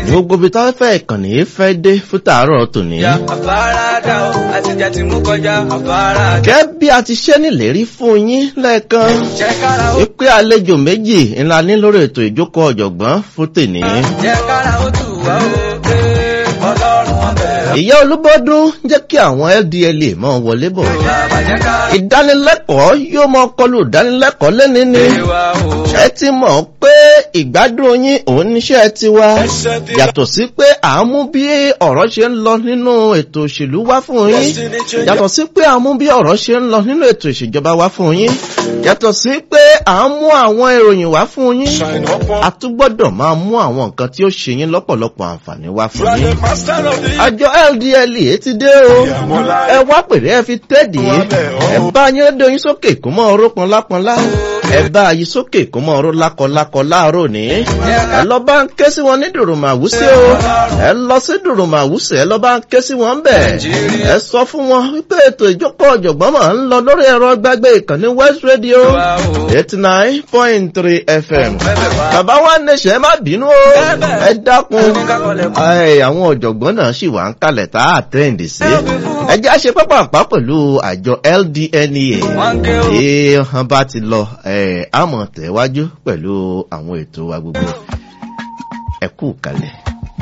gbogbo ibi táwọn fẹ́ ìkànnì yìí fẹ́ dé fún tàárọ̀ tòní. Ya àfaradà o, àtijọ́ ti mú kọjá àfaradà. gẹ́gẹ́ bí a ti ṣe nílérí fún yín lẹ́ẹ̀kan Jẹ́ kára ó, wípé àlejò méjì ńlá ní lórí ètò ìjókòó ọ̀jọ̀gbọ́n fún tèní. jẹ́ kára ó tù wá o, pé ọlọ́run ọbẹ̀ ọ̀. ìyá olúbọ́dún jẹ́ kí àwọn LDLA máa wọlé bọ̀. Bàbá jẹ́ ká ìdánilẹ́kọ̀ọ́ yóò máa kọlu ìdánilẹ́kọ̀ọ́ lẹ́ni ni. gbé wa o. ẹ ti mọ̀ pé ìgbádùn yín òun níṣẹ́ tiwa yàtọ̀ sí pé à ń mú bí ọ̀rọ̀ ṣe ń lọ nínú ètò òṣèlú wá fún yín yàtọ̀ sí pé à ń mú bí ọ̀rọ̀ ṣe ń lọ nínú ètò ìṣèjọba wá fún yín yàtọ̀ sí pé à ń mú àwọn ìròyìn wá fún yín a tún gbọ́dọ̀ máa mú àwọn nǹkan tí ó ṣe yín lọ́pọ̀lọpọ̀ àǹfààní wá fún yín àjọ LDLA ti dé o ẹ wá pèrè ẹ fi tẹ́ẹ̀dì ẹ bá yín rédíò yín sókè kó mọ́ ọ̀rọ̀ pọnlápọnlá ẹ bá yín sókè kó mọ́ ọ̀rọ̀ lákọlákọ láàárọ̀ ní ẹ lọ bá ń ké sí wọn ní dùrùmàwúsí o ẹ lọ sí dùrùmàwúsí ẹ lọ bá ń ké sí wọn bẹ̀ ẹ sọ fún wọn wípé ètò ìjókòó ọ̀jọ̀gbọ́n máa ń lọ lórí ẹ̀rọ gbàgbé ìkànnì West Radio eighty nine point three FM bàbá wa nẹ̀ṣẹ̀ má bínú o ẹ dákun ẹ àwọn ọ̀jọ̀gbọ́n náà sì wà ń kalẹ̀ tá a tẹ́ǹdì sí ẹ jẹ́ àṣẹ pápápá pẹ̀lú àjọ LDNEA Wọ́n ké o. tí wọ́n bá ti lọ ẹ̀ àmọ̀ tẹ̀wájú pẹ̀lú àwọn ètò wa gbogbo ẹ kú kalẹ̀.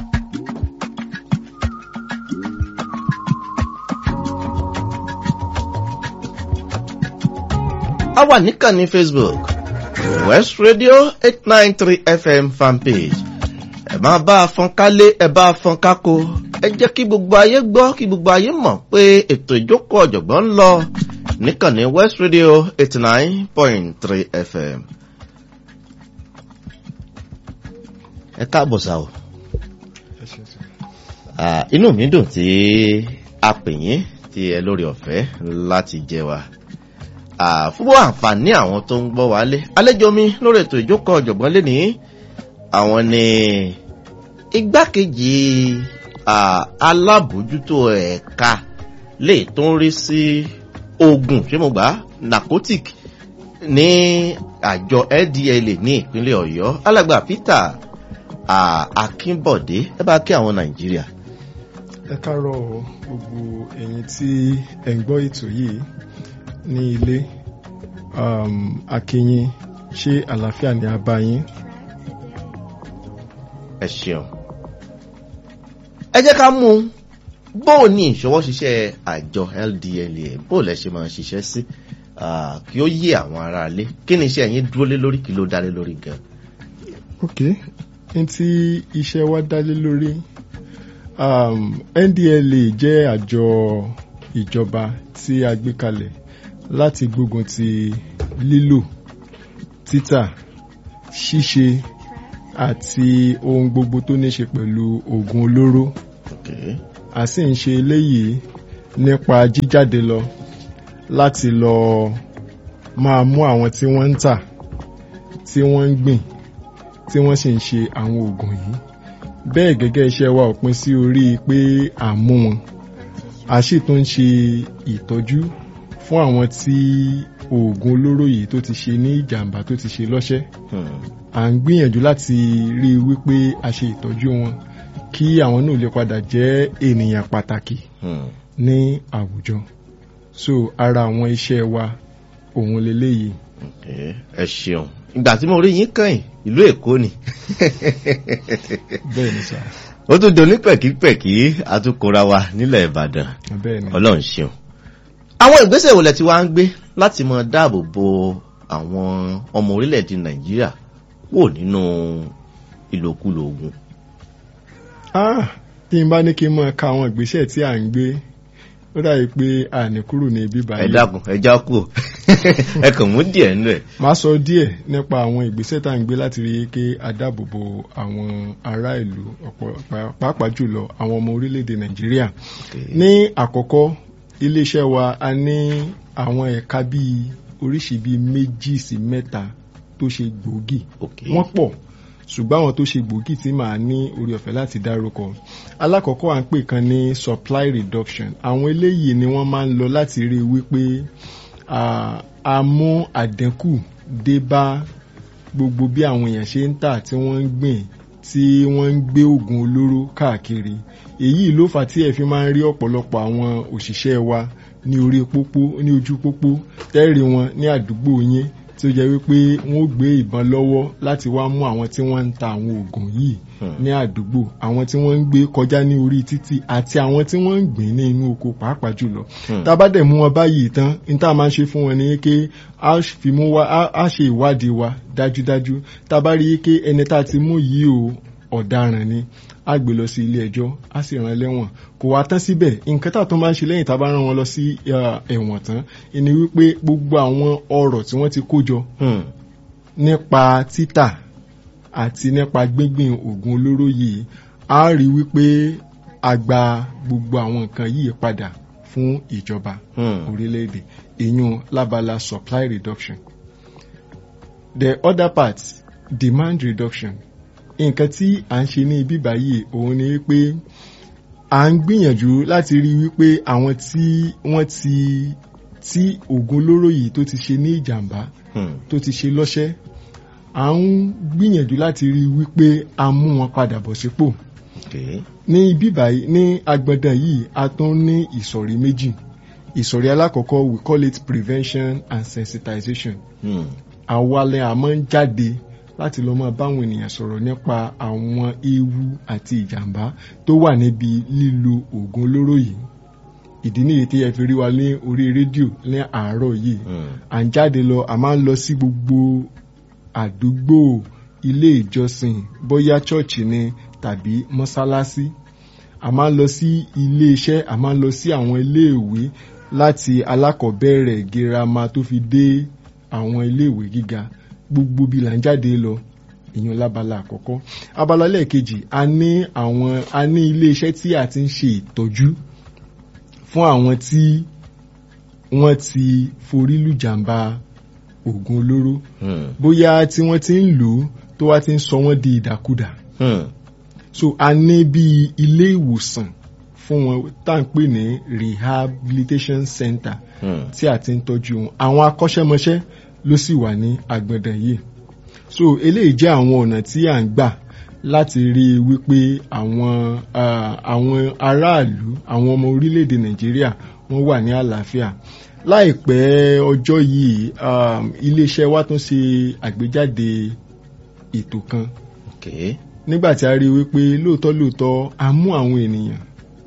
a wà níkànnì Facebook West Radio eight nine three FM fanpage ẹ máa bá a fọn kálé ẹ bá a fọn kákó ẹ jẹ́ kí gbogbo ayé gbọ́ kí gbogbo ayé mọ̀ pé ètò ìjókòó ọ̀jọ̀gbọ́n ń lọ níkànnì West Radio eighty nine point three FM. ẹ káàbọ̀ sáà o Ah, inú mi dùn tí a pè yín tí ẹ lórí ọ̀fẹ́ láti jẹ wa Ah, fún àǹfààní àwọn tó ń gbọ́ wa lé àlejò mi lórí ètò ìjókòó ọ̀jọ̀gbọ́n lé ní àwọn ni igbákejì ah, alábòójútó ẹ̀ka lè tó ń rí sí oògùn ṣé mo gbà á narcotic ní àjọ LDLA ní ìpínlẹ̀ Ọ̀yọ́ alàgbà Peter ah, Akínbọ̀dé ẹ bá kí àwọn Nàìjíríà. ẹ káàárọ̀ gbogbo ẹ̀yin tí ẹ ń gbọ́ ètò yìí ní ilé um, akínyìn ṣé àlàáfíà ni a bá yín ẹ ṣeun. ẹ jẹ́ ká mú un bóò ní ìṣọwọ́ ṣiṣẹ́ àjọ LDLA bóò lẹ ṣe máa ń ṣiṣẹ́ sí ah, kí ó yé àwọn aráalé kí ni iṣẹ́ yín dúró lé lórí kí ló dá lé lórí gan. ok ní tí iṣẹ́ wa dá lé lórí um, NDLA jẹ́ àjọ ìjọba tí a gbé kalẹ̀ láti gbógun ti lílò títà ṣíṣe àti ohun gbogbo tó ní ṣe pẹ̀lú oògùn olóró Okay. a sì ń ṣe eléyìí nípa jíjáde lọ láti lọ máa mú àwọn tí wọ́n ń tà tí wọ́n ń gbìn tí wọ́n sì ń ṣe àwọn oògùn yìí bẹ́ẹ̀ gẹ́gẹ́ iṣẹ́ wa ò pin sí orí pé à ń mú wọn a sì tún ń ṣe ìtọ́jú fún àwọn tí oògùn olóró yìí tó ti ṣe ní ìjàmbá tó ti ṣe lọ́ṣẹ́ Hmm. à ń gbìyànjú láti rí i wípé a ṣe ìtọ́jú wọn kí àwọn náà lè padà jẹ́ ènìyàn pàtàkì Hmm. ní àwùjọ so ara àwọn iṣẹ́ wa òun leléyìí Okay. ẹ ṣeun ìgbà tí mo rí yín kàn ìlú Èkó ni bẹ́ẹ̀ ni sà ó tún doni pẹ̀kípẹ̀kí àtúkọra wa nílẹ̀ Ìbàdàn bẹ́ẹ̀ ni Ọlọ́run ṣeun. àwọn ìgbésẹ̀ wo lẹ ti wá ń gbé láti máa dáàbò bo àwọn ọmọ orílẹ̀-èdè Nàìjíríà wò nínú ìlòkulò oògùn. ah tí n bá ní kí n mọ̀ ka àwọn ìgbésẹ̀ tí à ń gbé ó dàbí pé a ní kúrò ní ibi ẹ báyìí dákun ẹ já kú ẹ kàn mú díẹ̀ nínú ẹ̀. máa sọ díẹ̀ nípa àwọn ìgbésẹ̀ tá à ń gbé láti rí i pé a dáàbò bo àwọn ará ìlú ọ̀pọ̀ pá- pàápàá jùlọ àwọn ọmọ orílẹ̀-èdè Nàìjíríà ní àkọ́kọ́ iléeṣẹ́ wa a ní àwọn ẹ̀ka bíi oríṣi bíi méjì sí mẹ́ta tó ṣe gbòógì Okay. wọ́n pọ̀ ṣùgbọ́n àwọn tó ṣe gbòógì tí màá ní orí ọ̀fẹ́ láti dárúkọ alákọ̀ọ́kọ́ à ń pè kan ní supply reduction àwọn eléyìí ni wọ́n máa ń lọ láti rí i wípé ah, a mú àdínkù dé bá gbogbo bí àwọn èèyàn ṣe ń tà tí wọ́n ń gbìn tí wọ́n ń gbé oògùn olóró káàkiri èyí ló fà tí ẹ fi máa ń rí ọ̀pọ̀lọpọ̀ àwọn òṣìṣẹ́ wa ní orí pópó ní ojú pópó tẹ́rì wọn ní àdúgbò yín tí ó jẹ́ wípé wọ́n ó gbé ìbọn lọ́wọ́ láti wá mú àwọn tí wọ́n ń ta àwọn oògùn yìí ní àdúgbò àwọn tí wọ́n ń gbé kọjá ní orí títì àti àwọn tí wọ́n ń gbìn ní inú oko pàápàá jùlọ tá a bá dẹ̀ mú wọn báyìí tán ní tá a máa ṣe fún wọn ni pé a fi mú wa a ṣe ìwádìí wa dájúdájú tá a bá rí i pé ẹni tá a ti mú yìí o ọ̀daràn ni a gbé lọ sí ilé ẹjọ́ a sì rán lẹ́wọ̀n kò wá tán síbẹ̀ nǹkan tá a tún máa ń ṣe lẹ́yìn tá a bá rán wọn lọ sí ẹ̀wọ̀n tán ni wípé gbogbo àwọn ọ̀rọ̀ tí wọ́n ti kó jọ nípa títà àti nípa gbíngbìn oògùn olóró yìí a rí wípé a gba gbogbo àwọn nǹkan yìí padà fún ìjọba orílẹ̀-èdè ìyún lábala supply reduction the other part demand reduction nǹkan tí à ń ṣe ní ibi báyìí òun ni wípé à ń gbìyànjú láti rí wípé àwọn tí wọ́n ti tí oògùn olóró yìí tó ti ṣe ní ìjàmbá tó ti ṣe lọ́ṣẹ́ à ń gbìyànjú láti rí wípé a mú wọn padà bọ̀ sípò ní ibi báyìí ní agbọ̀ndàn yìí a tún ní ìsọ̀rí méjì ìsọ̀rí alákọ̀ọ́kọ́ we call it prevention and sensitization àwalẹ̀ àmọ́ ń jáde láti lọ máa báwọn ènìyàn sọ̀rọ̀ nípa àwọn ewu àti ìjàmbá tó wà níbi lílo oògùn olóró yìí ìdí nìyí tí ẹ fi rí wa ní orí rédíò ní àárọ̀ yìí à ń jáde lọ a máa ń lọ sí gbogbo àdúgbò ilé ìjọsìn bóyá chọ́ọ̀chì ni tàbí mọ́sálásí a máa ń lọ sí ilé iṣẹ́ a máa ń lọ sí àwọn iléèwé láti alákọ̀ọ́bẹ̀rẹ̀ girama tó fi dé àwọn iléèwé gíga gbogbo bí là ń jáde lọ èèyàn lábala àkọ́kọ́ abala lẹ́ẹ̀kejì a ní àwọn a ní ilé iṣẹ́ tí a ti ń ṣe ìtọ́jú fún àwọn tí wọ́n ti forí lùjàmbá oògùn olóró bóyá tí wọ́n ti ń lò ó tó wá ti ń sọ wọ́n di ìdàkudà so a ní bí ilé ìwòsàn fún wọn tá à ń pè ní rehabilitation center tí a ti ń tọ́jú wọn àwọn akọ́ṣẹ́mọṣẹ́ ló sì wà ní agbọ̀ndàn yìí so eléyìí jẹ́ àwọn ọ̀nà tí à ń gbà láti rí i wípé àwọn àwọn aráàlú àwọn ọmọ orílẹ̀-èdè nàìjíríà wọ́n wà ní àlàáfíà láìpẹ́ ọjọ́ yìí iléeṣẹ́ wa tún ṣe àgbéjáde ètò kan nígbà tí a rí i wípé lóòótọ́ lóòótọ́ a mú àwọn ènìyàn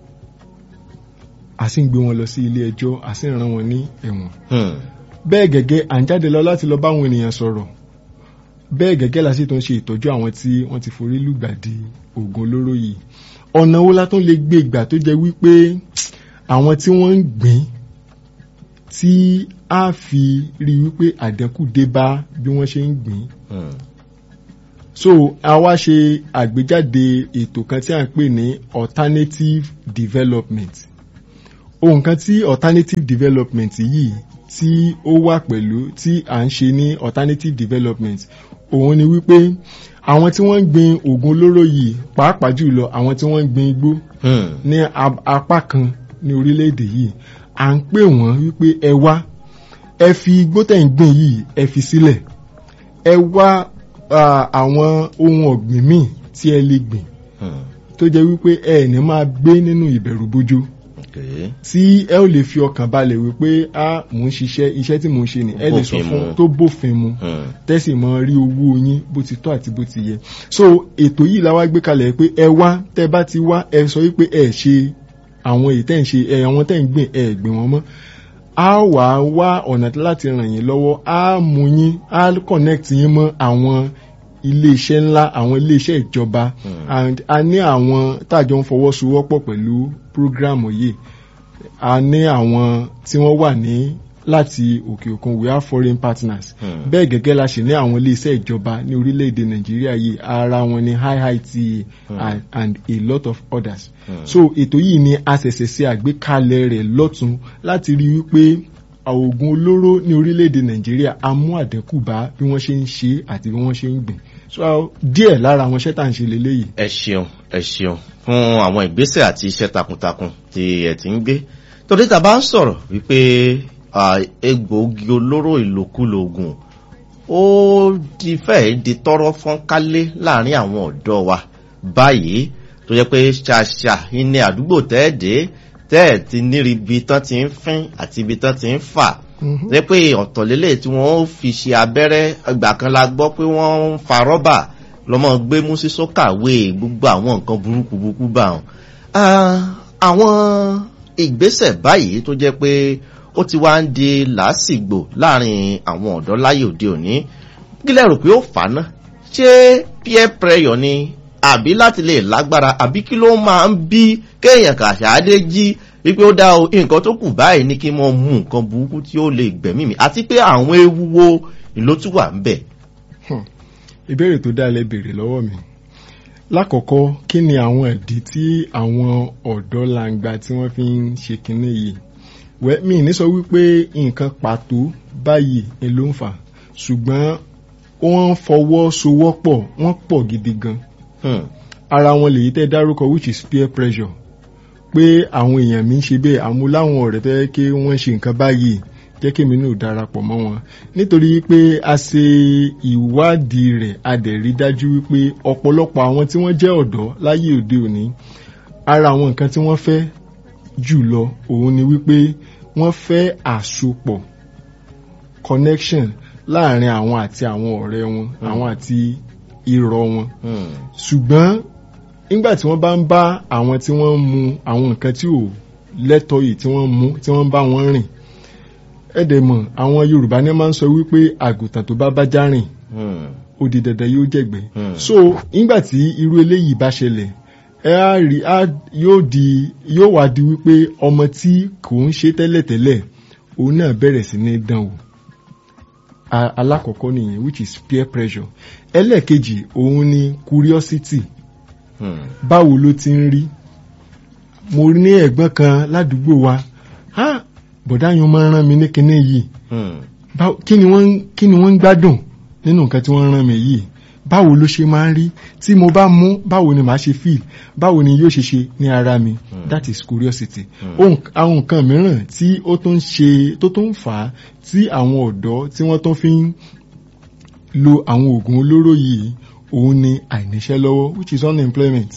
a sì ń gbé wọn lọ sí ilé ẹjọ́ a sì ń rán wọn ní ẹ̀wọ̀n bẹ́ẹ̀ gẹ́gẹ́ à ń jáde lọ láti lọ bá àwọn ènìyàn sọ̀rọ̀ bẹ́ẹ̀ gẹ́gẹ́ la sì tún ṣe ìtọ́jú àwọn tí wọ́n ti forí lùgbàdì oògùn olóró yìí ọ̀nà wo la tún lè gbé ìgbà tó jẹ́ wípé àwọn tí wọ́n ń gbìn tí a fi rí wípé àdẹ́kù dé bá bí wọ́n ṣe ń gbìn so a wá ṣe àgbéjáde ètò kan tí a ń pè ní alternative development ohun kan tí alternative development yìí tí ó wà pẹ̀lú tí à ń ṣe ní alternative development òun ni wípé àwọn tí wọ́n ń gbin oògùn olóró yìí pàápàá jùlọ àwọn tí wọ́n ń gbin igbó ní apá kan ní orílẹ̀-èdè yìí à ń pè wọ́n wípé ẹ wá ẹ fi igbó tẹ̀ ń gbìn yìí ẹ fi sílẹ̀ ẹ wá àwọn ohun ọ̀gbìn míì tí ẹ lè gbìn tó jẹ́ wípé ẹ ní máa gbé nínú ìbẹ̀rù bójó tí ẹ ò lè fi ọkàn balẹ̀ wípé a mò ń ṣiṣẹ́ iṣẹ́ tí mò ń ṣe ni ẹ lè sọ fún tó bófin mu tẹ́sí mọ́ rí owó yín bó ti tọ́ àti bó ti yẹ so ètò yìí la wá gbé kalẹ̀ pé ẹ wá tẹ́ bá ti wá ẹ sọ wípé ẹ ṣe àwọn èyí tẹ́ ń ṣe ẹ àwọn tẹ́ ń gbìn ẹ gbìn wọ́n mọ́ a wà wá ọ̀nà láti ràn yín lọ́wọ́ a mú yín a connect yín mọ́ àwọn iléeṣẹ́ ńlá àwọn iléeṣẹ́ ìjọba and a ní àwọn táàjọ ń fọwọ́sowọ́pọ̀ pẹ̀lú program yìí a ní àwọn tí wọ́n wà ní láti òkè òkun we have foreign partners bẹ́ẹ̀ gẹ́gẹ́ la ṣe ní àwọn iléeṣẹ́ ìjọba ní orílẹ̀-èdè nàìjíríà yìí ara wọn ní IITA and, and a lot of others so ètò yìí ni a ṣẹ̀ṣẹ̀ ṣe àgbékalẹ̀ rẹ̀ lọ́tún láti rí wípé oògùn olóró ní orílẹ̀-èdè nàìjíríà a mú àdínkù bá bí wọ́n ṣe ń ṣe àti bí wọ́n ṣe ń gbìn so díẹ̀ lára àwọn iṣẹ́ tá à ń ṣe leléyìí. ẹ ṣeun ẹ ṣeun fún àwọn ìgbésẹ̀ àti iṣẹ́ takuntakun tí ẹ ti ń gbé torí tá a bá ń sọ̀rọ̀ wípé egbòogi olóró ìlòkulò oògùn ó di fẹ́ẹ̀ di tọ́rọ́ fọ́nkálé láàrin àwọn ọ̀dọ́ wa báyìí tó jẹ́ pé ṣàṣà ní àdúgbò tẹ́ẹ̀dẹ́ tẹ́ẹ̀ ti níri ibi tán ti ń fín àti ibi tán ti ń fà jẹ́ pé ọ̀tọ̀lélẹ̀ tí wọ́n fi ṣe abẹ́rẹ́ ìgbà kan la gbọ́ pé wọ́n ń fa rọ́bà lọ́mọ gbé mú sí sọ́kàwé gbogbo àwọn nǹkan burúkú burúkú bá wọn. àwọn ìgbésẹ̀ báyìí tó jẹ́ pé ó ti wá ń di làásìgbò láàrin àwọn ọ̀dọ́ láyé òde òní kí lẹ rò pé ó fà á ná ṣé peer pressure ni àbí láti lè lágbára àbí kí ló máa ń bí kéèyàn kàṣáádé jí wípé ó dá o nǹkan tó kù báyìí ní kí n mọ mú nǹkan burúkú tí ó lè gbẹ̀mí mi àti pé àwọn ewu wo ló tún wà ń bẹ̀. ìbéèrè tó dá lẹ béèrè lọ́wọ́ mi lákọ̀ọ́kọ́ kí ni àwọn ìdí tí àwọn ọ̀dọ́ langba tí wọ́n fi ń ṣe kinní yìí wẹ́ mi ní sọ wípé nǹkan pàtó báyìí ni ló ń fà ṣùgbọ́n wọ́n fọwọ́sowọ́pọ̀ wọ́n pọ̀ gidi gan ara wọn lèyí tẹ́ dárúkọ which is peer pressure pé àwọn èèyàn mi ń ṣe bẹ́ẹ̀ àmúláwọn ọ̀rẹ́ fẹ́ kí wọ́n ṣe nǹkan báyìí jẹ́ kí mi náà darapọ̀ mọ́ wọn nítorí pé a ṣe ìwádìí rẹ̀ a dẹ̀ rí dájú wípé ọ̀pọ̀lọpọ̀ àwọn tí wọ́n jẹ́ ọ̀dọ́ láyé òde òní ara àwọn nǹkan tí wọ́n fẹ́ jù lọ òun ni wípé wọ́n fẹ́ àsopọ̀ connection láàrin àwọn àti àwọn ọ̀rẹ́ wọn àwọn àti irọ́ wọn ṣùgbọ́n nígbà tí wọ́n bá ń bá àwọn tí wọ́n ń mu àwọn nǹkan tí ò lẹ́tọ̀ọ́ yìí tí wọ́n mú tí wọ́n ń bá wọn rìn ẹ̀dẹ̀ mọ̀ àwọn yorùbá ní máa ń sọ wípé àgùntàn tó bá bá já rìn ó di dandan yóò jẹ̀gbẹ́ so nígbà tí irú eléyìí bá ṣẹlẹ̀ ẹ á rí á yóò di yóò wá di wípé ọmọ tí kò ń ṣe tẹ́lẹ̀tẹ́lẹ̀ òun náà bẹ̀rẹ̀ sí ní dán wò alákọ̀ọ́kọ́ nìyẹn which is peer pressure ẹlẹ́ẹ̀kejì òun ni curiosity báwo ló ti ń rí mo ní ẹ̀gbọ́n kan ládùúgbò wa ha bọ̀dá yẹn máa ń rán mi ní kinní yìí kí ni wọ́n ń gbádùn nínú nǹkan tí wọ́n ń rán mi yìí báwo ló ṣe máa ń rí tí mo bá mú báwo ni màá ṣe feel báwo ni yóò ṣe ṣe ní ara mi that is curiosity àwọn nǹkan mìíràn tí ó tún ṣe tó tún fà á tí àwọn ọ̀dọ́ tí wọ́n tún fi ń lo àwọn oògùn olóró yìí òun ni àìníṣẹ́ lọ́wọ́ which is unemployment.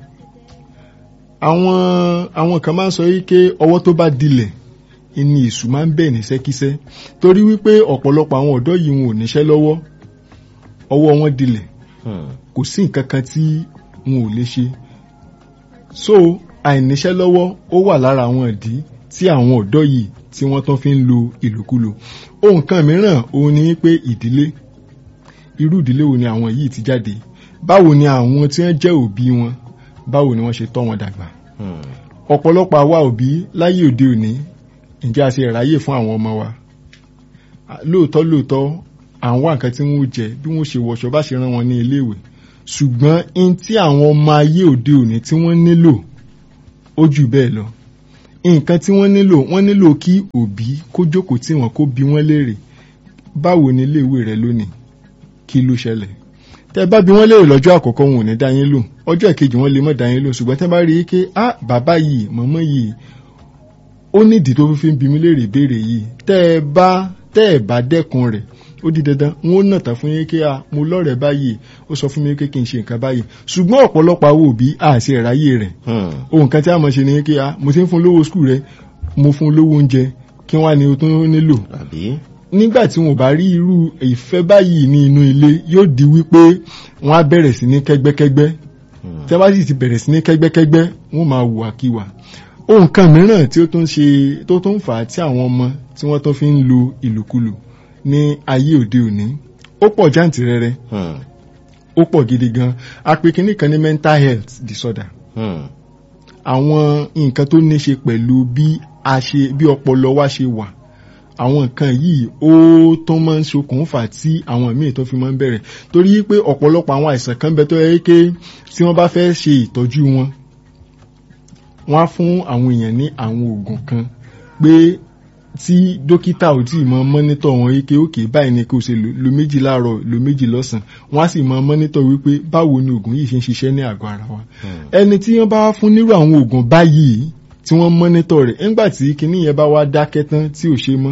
àwọn àwọn kan máa ń sọ yìí pé ọwọ́ tó bá dilẹ̀ ni èṣù máa ń bẹ̀ ní sẹ́kísẹ́ torí wípé ọ̀pọ̀lọpọ̀ àwọn ọ̀dọ́ yìí wọn ò níṣẹ́ lọ́wọ́ ọwọ́ wọn dilẹ̀ kò sí nǹkan kan tí wọn ò lè ṣe so àìníṣẹ́ lọ́wọ́ ó wà lára àwọn ìdí tí àwọn ọ̀dọ́ yìí tí wọ́n tán fi ń lo ìlòkulò ohun kan mìíràn òun ni pé ìdílé irú ìdílé wo ni àwọn yìí ti jáde báwo ni àwọn tí wọ́n jẹ́ òbí wọn báwo ni wọ́n ṣe tọ́ wọn dàgbà ọ̀pọ̀lọpọ̀ àwa òbí láyé òde òní ǹjẹ́ a ṣe ráyè fún àwọn ọmọ wa lóòótọ́ lóòótọ́ àwọn nǹkan tí wọ́n jẹ bí wọ́n ṣe wọṣọ bá ṣe rán wọn ní iléèwé ṣùgbọ́n in tí àwọn ọmọ ayé òde òní tí wọ́n nílò ó jù bẹ́ẹ̀ lọ nǹkan tí wọ́n nílò wọ́n nílò kí òbí kó jókòó tí wọ́n kó bi wọ́n léèrè báwo ni iléèwé rẹ lónìí kí ló ṣẹlẹ̀ tẹ bá bi wọ́n léèrè lọ́jọ́ àkọ́kọ́ wọn ò ní dá yín lò ọjọ́ ìkejì wọn lè má dá yín lò ṣùgbọ́n tẹ bá rí i pé ah bàbá yìí màmá yìí ó nídìí tó fi ń bi mí léèrè ìbéèrè yìí tẹ́ ẹ bá tẹ́ ẹ bá dẹ́kun rẹ̀ ó di dandan n ó nàtà fún yín kí a mo lọ́rẹ̀ẹ́ báyìí ó sọ fún mi pé kí n ṣe nǹkan báyìí ṣùgbọ́n ọ̀pọ̀lọpọ̀ àwọn òbí àṣẹ ìráyè rẹ̀ ohun kan tí a mọ̀ ṣe ni kí a mo ti ń fún lówó skul rẹ mo fún lówó oúnjẹ kí wọ́n á ní o tó nílò nígbà tí wọn bá rí irú ìfẹ́ báyìí ní inú ilé yóò di wípé wọ́n á bẹ̀rẹ̀ sí ní kẹ́gbẹ́kẹ́gbẹ́ tí a bá sì ti bẹ̀rẹ̀ sí ní kẹ́gbẹ́kẹ́gbẹ́ wọ́n máa wùwà kíwà ohun kan mìíràn tí ó tún ṣe tó tún fà á tí àwọn ọmọ tí wọ́n tún fi ń lo ìlòkulò ní ayé òde òní ó pọ̀ jáǹtìrẹrẹ ó pọ̀ gidi gan a pè kínní kan ní mental health disorder àwọn nǹkan tó ní ṣe pẹ̀lú bí a ṣe bí ọpọlọ wa ṣe wà àwọn nǹkan yìí ó tó máa ń ṣokùnfà tí àwọn míì tó fi máa ń bẹ̀rẹ̀ torí pé ọ̀pọ̀lọpọ̀ àwọn àìsàn kan bẹ tó yẹ pé tí wọ́n bá fẹ́ ṣe ìtọ́jú wọn wọ́n á fún àwọn èèyàn ní àwọn oògùn kan pé tí dókítà ò tí ì mọ mọ́nítọ̀ wọn wípé òkè báyìí ni kò ṣe lo méjì láàárọ̀ lo méjì lọ́sàn wọ́n á sì mọ mọ́nítọ̀ wípé báwo ni oògùn yìí ṣe ń ṣiṣẹ́ ní àgọ́ ara wa ẹni tí wọ́n bá wá fún nírú àwọn oògùn báyìí tí wọ́n mọ́nítọ̀ rẹ̀ nígbà tí kinní yẹn bá wá dákẹ́ tán tí ò ṣe mọ́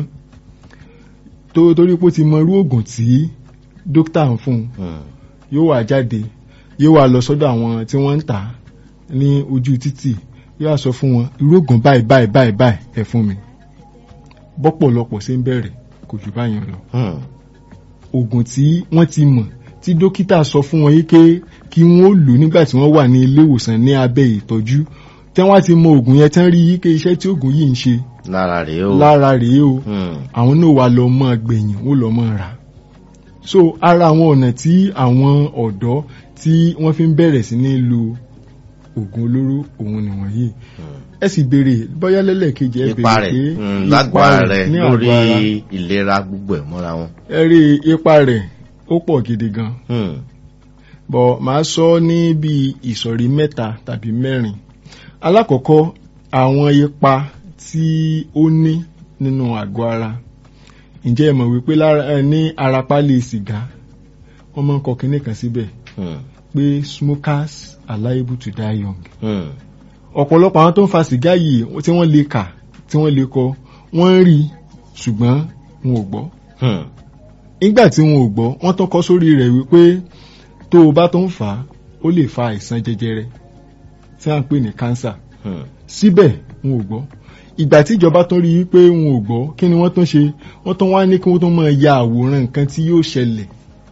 tó torí pé ó ti mọ irú oògùn tí dókítà ń fún un yóò wá jáde yóò wá lọ sọ́dọ̀ àwọn tí wọ́n ń tà á ní ojú títì yóò wá sọ fún wọn irú oògùn báyìí báyìí báyìí báyìí ẹ fún mi bọ́pọ̀lọpọ̀ ṣe ń bẹ̀rẹ̀ kò jù báyìí lọ Hmm. oògùn tí wọ́n ti mọ̀ tí dókítà sọ fún wọn yìí pé kí wọ́n lò nígbà tí wọ́n wà ní ilé ìwòsàn ní abẹ́ ìtọ́jú tí wọ́n ti mọ oògùn yẹn tán rí yìí pé iṣẹ́ tí oògùn yìí ń ṣe lára rèé o. lára rèé o Hmm. àwọn náà wà lọ mọ́ gbẹ̀yìn ó lọ mọ́ ra so ara àwọn ọ̀nà tí àwọn ọ̀dọ́ tí wọ́n fi ń bẹ̀rẹ̀ sí ní lo oògùn olóró òun nìwọ̀nyí ẹ sì béèrè bóyá lẹ́lẹ́kejì ẹ ipa béèrè rẹ̀ pé hmm, ipa lágbára rẹ̀ ní lórí àgọ́ ara ìlera gbogbo ẹ̀ mọ́ra wọn. ẹ rí ipa rẹ̀ ó pọ̀ gidi gan Hmm. bọ̀ máa sọ ní bí ìsọ̀rí mẹ́ta tàbí mẹ́rin alákọ̀ọ́kọ́ àwọn ipa tí ó ní nínú àgọ́ ara ǹjẹ́ ẹ mọ̀ wípé lára ẹ ní ara pálí sìgá wọ́n máa ń kọ kinní kan síbẹ̀ Hmm. pé smokers are liable to die young Hmm. ọ̀pọ̀lọpọ̀ àwọn tó ń fa sìgá yìí tí wọ́n lè kà tí wọ́n lè kọ wọ́n ń rí ṣùgbọ́n wọn ò gbọ́ Hmm. nígbà tí wọn ò gbọ́ wọ́n tán kọ́ sórí rẹ̀ wípé tó o bá tó ń fà á ó lè fa àìsàn jẹjẹrẹ tí à ń pè ní cancer Hmm. síbẹ̀ wọn ò gbọ́ ìgbà tí ìjọba tún rí i pé wọn ò gbọ́ kí ni wọ́n tún ṣe wọ́n tún wá ní kí wọ́n tún máa ya àwòrán nǹkan tí yóò ṣẹlẹ̀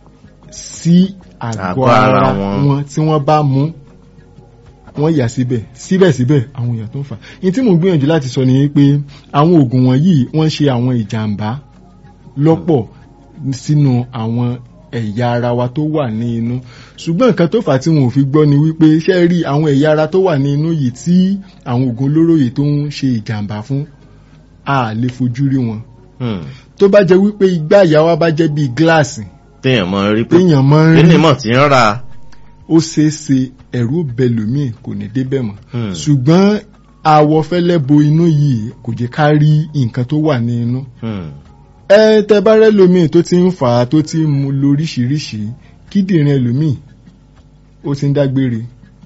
sí àgọ́ Àgọ́ ara ara wọn. wọn tí wọ́n bá mú wọ́n yà síbẹ̀ síbẹ̀síbẹ̀ àwọn èèyàn tó ń fà ní tí mò ń gbìyànjú láti sọ ni pé àwọn oògùn wọ̀nyí wọ́n ń ṣe àwọn ìjàmbá lọ́pọ̀ sínú àwọn ẹ̀yà ara wa tó wà ní inú ṣùgbọ́n nǹkan tó fà á tí wọn ò fi gbọ́ ni wípé ṣé ẹ rí àwọn ẹ̀yà ara tó wà ní inú yìí tí àwọn oògùn olóró yìí tó ń ṣe ìjàmbá fún a lè fojú rí wọn Hmm. tó bá jẹ́ wípé igbá ìyá wa bá jẹ́ bíi gíláàsì téèyàn mọ rí pé téèyàn máa ń rí kíni mọ̀ tí ń ra. ó ṣeé ṣe ẹ̀rù bẹlòmíì kò ní débẹ̀ mọ́ Hmm. ṣùgbọ́n àwọ̀ fẹ́lẹ́ bo inú yìí kò jẹ́ ká rí nǹkan tó wà ní inú Hmm. ẹ tẹ bá rẹ lómìn tó ti ń fà á tó ti ń mu lóríṣiríṣi kíndìnrín ẹlòmíì ó ti ń dágbére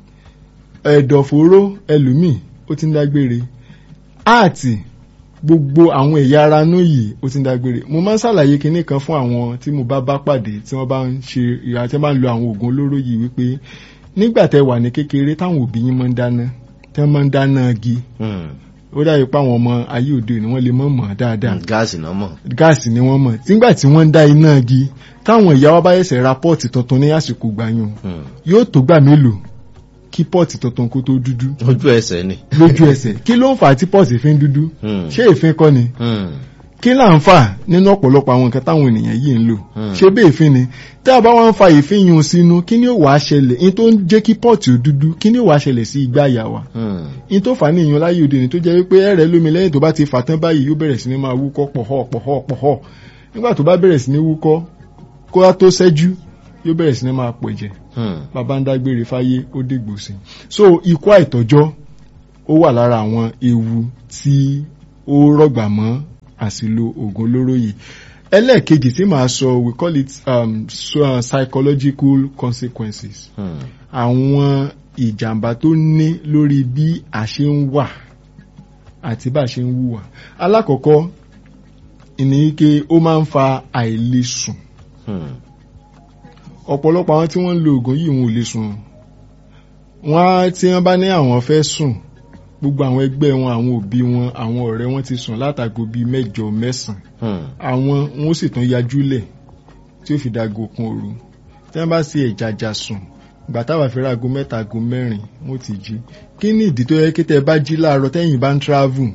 ẹ̀dọ̀fóró ẹlòmíì ó ti ń dágbére áàtì gbogbo àwọn ẹ̀yà ara inú yìí ó ti ń dágbére mo máa ń ṣàlàyé kinní kan fún àwọn tí mo bá bá pàdé tí wọ́n bá ń ṣe ìhà tí wọ́n bá ń lo àwọn oògùn olóró yìí wípé nígbà tẹ wà ní kékeré táwọn òbí yín máa ń dáná tí wọ́n máa ń dáná igi Hmm. ó dàbí pé àwọn ọmọ ayé òde òní wọ́n lè mọ̀ mọ̀ dáadáa gáàsì náà mọ̀. gáàsì ni wọ́n mọ̀ nígbà tí wọ́n ń dá iná igi táwọn ìyá wa bá yẹ̀sẹ̀ ra pọ́ọ̀tì tuntun ní àsìkò gbàyàn Hmm. yóò tó gbà mélòó kí pọ́ọ̀tì tuntun kó tó dúdú ojú ẹsẹ̀ ni. lójú ẹsẹ̀ kí ló ń fà á tí pọ́ọ̀tì fi ń dúdú Hmm. ṣé èéfín kọ́ ni Hmm. kí là ń fà nínú ọ̀pọ̀lọpọ̀ àwọn nǹkan táwọn ènìyàn yìí ń lò Hmm. ṣé bí èéfín ni tí a bá wá ń fa èéfín yun sínú kí ni ó wàá ṣẹlẹ̀ in tó ń jẹ́ kí pọ́ọ̀tì ó dúdú kí ni ó wàá ṣẹlẹ̀ sí igbá àyà wa Hmm. in tó fà á ní ìyún láyé òde ni tó jẹ́ wípé ẹ̀rẹ̀ lómi lẹ́yìn tó bá ti fà tán báyìí yóò bẹ̀rẹ̀ sí ní máa wúkọ́ pọ̀họ́ pọ̀họ́ pọ̀họ́ nígbà tó bá bẹ̀rẹ̀ sí ní wúkọ́ kó wá tó ṣẹ́jú yóò bẹ̀rẹ̀ sí ní máa pọ̀ jẹ Hmm. bàbá ń dágbére fáyé ó dègbò sí so ikú àìtọ́jọ́ ó wà lára àwọn ewu tí ó rọ̀gbà mọ́ àsìlò oògùn olóró yìí ẹlẹ́ẹ̀kejì tí màá sọ we call it um, so, uh, psychological consequences Hmm. àwọn ìjàmbá tó ní lórí bí a ṣe ń wà àti bá a ṣe ń wùwà alákọ̀ọ́kọ́ ìní ike ó máa ń fa àìlesùn Hmm. ọ̀pọ̀lọpọ̀ àwọn tí wọ́n ń lo oògùn yìí wọn ò lè sùn wọ́n á tí wọ́n bá ní àwọn fẹ́ sùn gbogbo àwọn ẹgbẹ́ wọn àwọn òbí wọn àwọn ọ̀rẹ́ wọn ti sùn látago bíi mẹ́jọ mẹ́sàn-án Hmm. àwọn wọn ó sì tún yajúlẹ̀ tí ó fi dago kun òru tí wọ́n bá ṣe ẹ̀jàjà sùn ìgbà táwa fi ráago mẹ́ta ago mẹ́rin wọ́n ti jí kí ni ìdí tó yẹ kí tẹ́ ẹ bá jí láàárọ̀ tẹ́yìn bá ń travel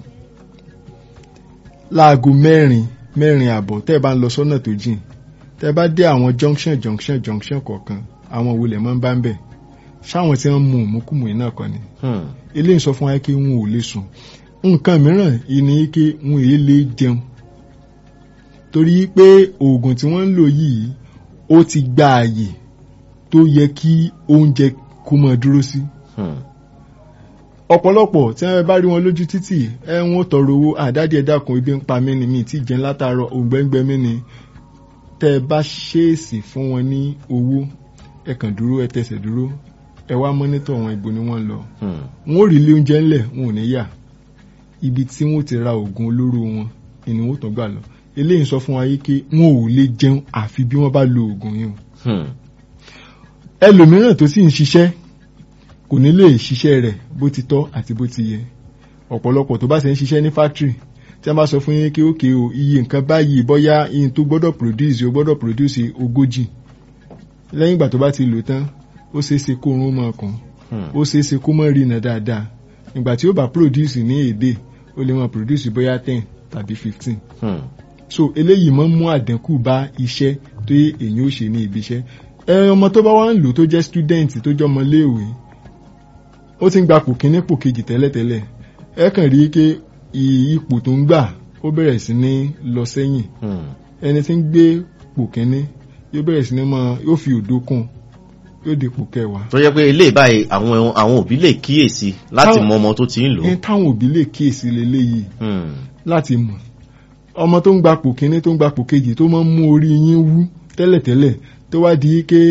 láago mẹ́rin mẹ́rin àbọ̀ tẹ́ ẹ bá ń lọ sọ́nà tó jìn tẹ́ ẹ bá dé àwọn junction junction junction kọ̀ọ̀kan àwọn òwúlẹ̀ máa ń bá ń bẹ̀ ṣáwọn tí wọ́n mú òmùkùmù yìí náà kọ́ ni Hmm. eléyìí sọ fún wa pé wọn ò lè sùn nǹkan mìíràn ìní pé wọn èé lè jẹun torí pé oògùn tí wọ́n ń lò yìí ó ti gba àyè tó yẹ kí oúnjẹ kó máa dúró sí Hmm. ọ̀pọ̀lọpọ̀ tí wọ́n bá rí wọn lójú títì ẹ wọ́n tọrọ owó àdádì ẹ̀dá kan ibi ń pa mí ni mi tí jẹun látàárọ̀ òǹgbẹ́ngbẹ́ mi ni tẹ́ ẹ bá ṣèèsì fún wọn ní owó ẹ kàn dúró ẹ tẹsẹ̀ dúró ẹ wá mọ́nítọ̀ wọn ibo ni wọ́n lọ Hmm. wọn ò rí ilé oúnjẹ ńlẹ̀ wọn ò ní yà ibi tí wọn ti ra oògùn olóró wọn ni wọn ò tán gbà lọ eléyìí sọ fún wa yìí pé wọn ò lè jẹun àfi bí wọn bá lo oògùn yìí o Hmm. ẹlòmíràn tó sì ń ṣiṣẹ́ kò ní lè ṣiṣẹ́ rẹ̀ bó ti tọ́ àti bó ti yẹ ọ̀pọ̀lọpọ̀ tó bá ṣe ń ṣiṣẹ́ ní factory tí a bá sọ fún yín kí ókè o iye nǹkan báyìí bóyá iye tó gbọ́dọ̀ produce o gbọ́dọ̀ produce ogójì lẹ́yìn ìgbà tó bá ti lò tán ó ṣeé ṣe kó oorun mọ́ ọkàn ó ṣeé ṣe kó mọ́ rìnà dáadáa ìgbà tí ó bá produce ní èdè ó lè mọ́ produce bóyá ten tàbí fifteen so eléyìí máa ń mú àdínkù bá iṣẹ́ tó yẹ èyàn ó ṣe ní ibi iṣẹ́ ẹ ọmọ tó bá wá ń lò tó jẹ́ student tó jẹ́ ọmọ léèwé ó ti ń gba pò kíní pò kejì tẹ́lẹ̀tẹ́lẹ̀ ẹ kàn rí i pé ipò tó ń gbà ó bẹ̀rẹ̀ sí ní lọ sẹ́yìn ẹni tí ń gbé pò kíní yóò bẹ̀rẹ̀ sí ní mọ yóò fi òdo kún yóò di pò kẹwàá. tó yẹ pé ilé ìbáyìí àwọn àwọn òbí lè kíyèsí láti mọ ọmọ tó ti ń lò. ní táwọn òbí lè kíyèsí leléyìí láti mọ̀ ọmọ tó ń gba pò kíní tó ń gba pò kejì tó máa ń mú orí yín wú tẹ́lẹ̀tẹ́lẹ̀ tó wá di pé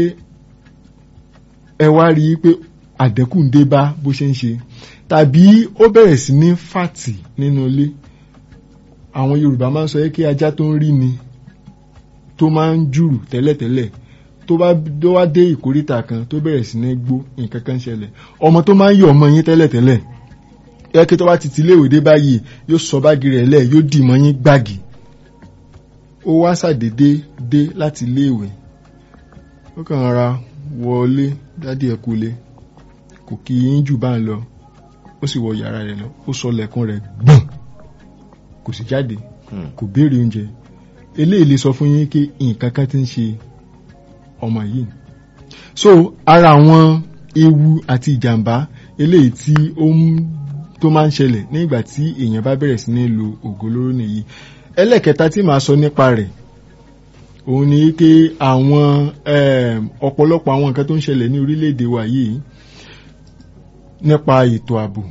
ẹ wá rí i pé àdẹ́kù ń dé bá bó ṣe ń ṣe tàbí ó bẹ̀rẹ̀ sí ní fàtì nínú ilé àwọn Yorùbá máa ń sọ kí ajá tó ń rí ni tó máa ń jùrù tẹ́lẹ̀tẹ́lẹ̀ tó bá tó wá dé ìkóríta kan tó bẹ̀rẹ̀ sí ní gbó nǹkan kan ṣẹlẹ̀ ọmọ tó máa ń yọ ọmọ yín tẹ́lẹ̀tẹ́lẹ̀ ẹ kí tó bá ti ti léèwé dé báyìí yóò sọ báàgì rẹ̀ lẹ̀ yóò dì mọ́ yín gbági ó wá ṣàdédé dé láti léèwé ó kàn ra wọlé dádì ẹ kúlé kò kí yín jù bá ń lọ ó sì wọ yàrá rẹ̀ lọ ó sọ lẹ̀kùn rẹ̀ gbọ̀n kò sì jáde kò béèrè oúnjẹ eléyìí lè sọ fún yín pé nǹkan kan ti ń ṣe ọmọ yìí so ara àwọn ewu àti ìjàmbá eléyìí tí ó ń tó máa ń ṣẹlẹ̀ nígbà tí èèyàn bá bẹ̀rẹ̀ sí ní lo ògo olóró nìyí ẹlẹ́kẹta tí màá sọ nípa rẹ̀ òun ni pé àwọn ọ̀pọ̀lọpọ̀ àwọn nǹkan tó ń ṣẹlẹ̀ ní orílẹ̀-èdè wa yìí nípa ètò ààbò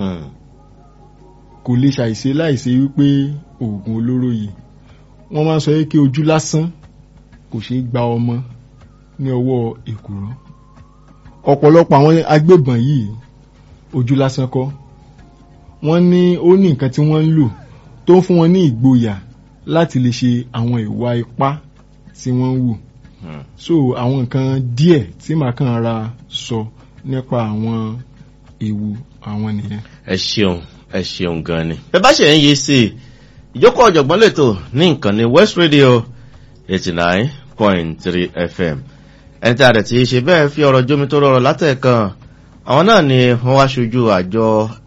kò lè ṣàìṣe láìṣe wípé oògùn olóró yìí wọ́n máa ń sọ pé ojú lásán kò ṣeé gba ọmọ ní ọwọ́ èkùrọ́ ọ̀pọ̀lọpọ̀ àwọn agbébọn yìí ojú lásán kọ́ wọ́n ní ó ní nǹkan tí wọ́n ń lò tó ń fún wọn ní ìgboyà láti lè ṣe àwọn ìwà ipá tí wọ́n ń wù so àwọn nǹkan díẹ̀ tí màá kàn ra sọ nípa àwọn ewu àwọn nìyẹn. ẹ ṣeun ẹ ṣeun gan ni. bẹ́ẹ̀ bá ṣe ń yí sí i ìjókòó ọ̀jọ̀gbọ́n lẹ́tọ̀ ní nǹkan ní West Radio eighty nine point three FM ẹni tí a rẹ̀ ti ṣe bẹ́ẹ̀ fi ọ̀rọ̀ jómi tó rọrọ̀ látẹ̀kan àwọn náà ni wọ́n wá ṣojú àjọ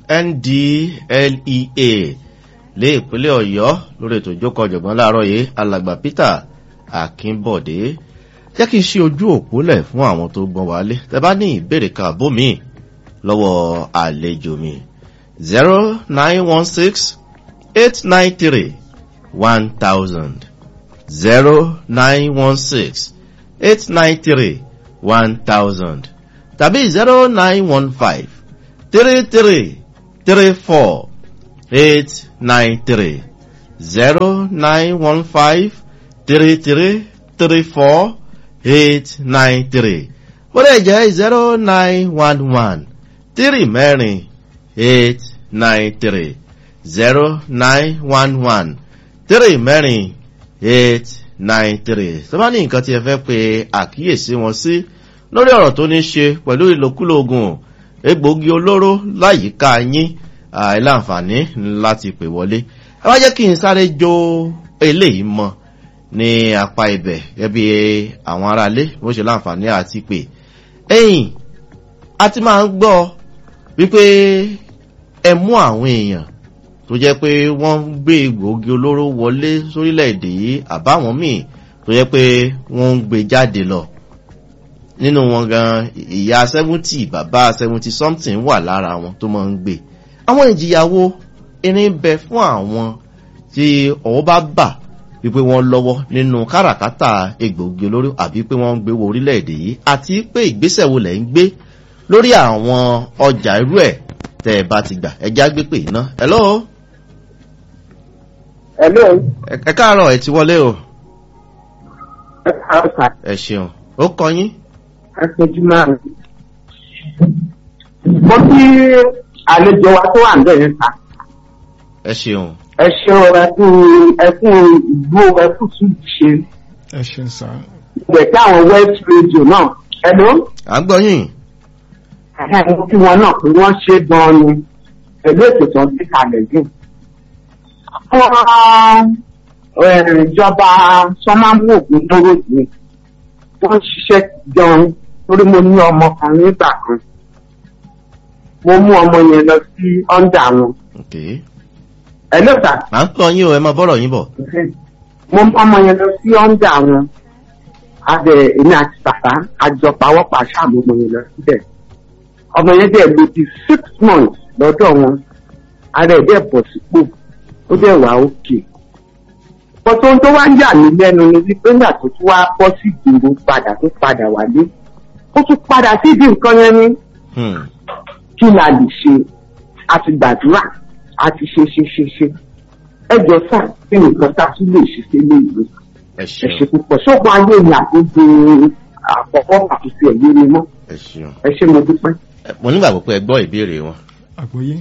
NDLEA lé ìpínlẹ̀ Ọ̀yọ́ lórí ètò ìjókòó ọ̀jọ̀gbọ́n láàárọ̀ yìí alàgbà Peter Akínbọ̀dé jẹ́ kí n ṣe ojú òpó lẹ̀ fún àwọn tó gbọ́n wálé tẹ́ bá ní ìbéèrè kan àbó mi lọ́wọ́ àlejò mi zero nine one six eight nine three one thousand zero nine one six eight nine three one thousand tàbí zero nine one five three three three four eight nine three zero nine one five three three three four eight nine three ó lè jẹ́ zero nine one one three mẹ́rin eight nine three zero nine one one three mẹ́rin eight nine three tó bá ní nǹkan tí ẹ fẹ́ pe àkíyèsí wọn sí lórí ọ̀rọ̀ tó ní ṣe pẹ̀lú ìlòkulò oògùn egbòogi olóró láyìíká yín àìláǹfààní láti pè wọlé ẹ wá jẹ́ kí n sáré jó eléyìí mọ́ ní apá ibẹ̀ gẹ́bí àwọn aráalé bó ṣe láǹfààní àti pè ẹ̀yìn a ti máa ń gbọ́ wípé ẹ mú àwọn èèyàn tó jẹ́ pé wọ́n ń gbé egbòogi olóró wọlé sórílẹ̀-èdè yìí àbáwọn míì tó jẹ́ pé wọ́n ń gbé jáde lọ nínú wọn gan ìyá seventy bàbá seventy something wà lára wọn tó máa ń gbé àwọn ìjìyàwó irin bẹ fún àwọn tí ọwọ́ bá bà wípé wọ́n lọ́wọ́ nínú káràkátà egbòogi olóró àbí pé wọ́n ń gbé wọ orílẹ̀-èdè yìí àti pé ìgbésẹ̀ wo lẹ̀ ń gbé lórí àwọn ọjà irú ẹ̀ tẹ́ ẹ bá ti gbà ẹjá gbé pè iná hello. hello. ẹ káàárọ̀ ẹ ti wọlé o. ẹ káàárọ̀ ẹ ṣeun ó kọ yín. aṣojú máa ń. mo kí àlejò wa tó wà ń bẹ̀rẹ̀ ta. ẹ ṣeun. ẹ ṣeun ẹkún ẹkún ìgbó ẹkún tún ṣe. ẹ ṣeun sá. ìgbẹ́ tí àwọn west radio náà ẹ̀ló à ń gbọ́ yín ẹ̀hẹ́n tí wọn náà pé wọ́n ṣe gan-an ni pẹ̀lú ètò tó ń gbé kalẹ̀ yìí. Àwọn ìjọba sọ́mámù ògùn dúró yìí wọ́n ṣiṣẹ́ gan-an torí mo ní ọmọ kan nígbà kan. Mo mú ọmọ yẹn lọ sí ọ́ndà wọn. ok Ẹ̀ló sà. à ń gbọ́ yín o ẹ máa bọ́rọ̀ yín bọ̀ mo mú ọmọ yẹn lọ sí ọ́ndà wọn abẹ èmi àti bàbá àjọpawọ́pọ̀ àṣàmù ọmọ yẹn lọ síbẹ̀ ọmọ yẹn dẹ̀ lò di six months lọ́dọ̀ wọn ara ẹ̀ dẹ̀ bọ̀ sípò ó dẹ̀ wà òkè pọ̀tọ́ tó wá ń yà mí lẹ́nu ni wípé nígbà tó tún wá bọ́ sí ìgboro padà tó padà wálé ó tún padà sí ìdí nǹkan yẹn ní Hmm, kí la lè ṣe àti gbàdúrà àti ṣe ṣe ṣe ṣe ẹjọ sáà kí nìkan tá a tún lè ṣe sílé ìlú ẹ ẹ ṣeun ṣe púpọ̀ ṣọ́gun ayé mi àtúntò àkọ́kọ́ àtúntò ẹ̀yẹ mi mọ́ ẹ ṣeun ẹ ṣe mo dúpẹ́. Ẹ, mo nígbàgbọ́ pé ẹ gbọ́ ìbéèrè wọn àgbọ́yé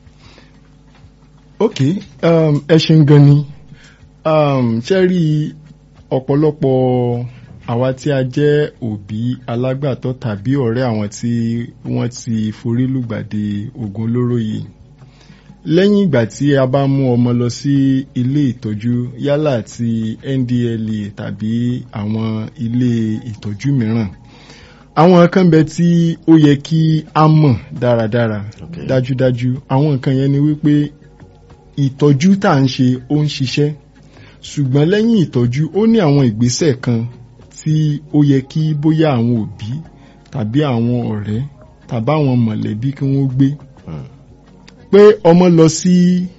ok um, ẹ ṣeun gan ni um, ṣe rí ọ̀pọ̀lọpọ̀ àwa tí a jẹ́ òbí alágbàtọ́ tàbí ọ̀rẹ́ àwọn tí wọ́n ti forí lùgbàdì oògùn olóró yìí lẹ́yìn ìgbà tí a bá mú ọmọ lọ sí ilé ìtọ́jú yálà ti ndla tàbí àwọn ilé ìtọ́jú mìíràn àwọn kan bẹ tí ó yẹ kí a mọ̀ dáradára Okay. dájúdájú àwọn nǹkan yẹn ni wípé ìtọ́jú tá à ń ṣe ó ń ṣiṣẹ́ ṣùgbọ́n lẹ́yìn ìtọ́jú ó ní àwọn ìgbésẹ̀ kan tí ó yẹ kí bóyá àwọn òbí tàbí àwọn ọ̀rẹ́ tàbí àwọn mọ̀lẹ́bí kí wọ́n gbé Hmm, pé ọmọ lọ sí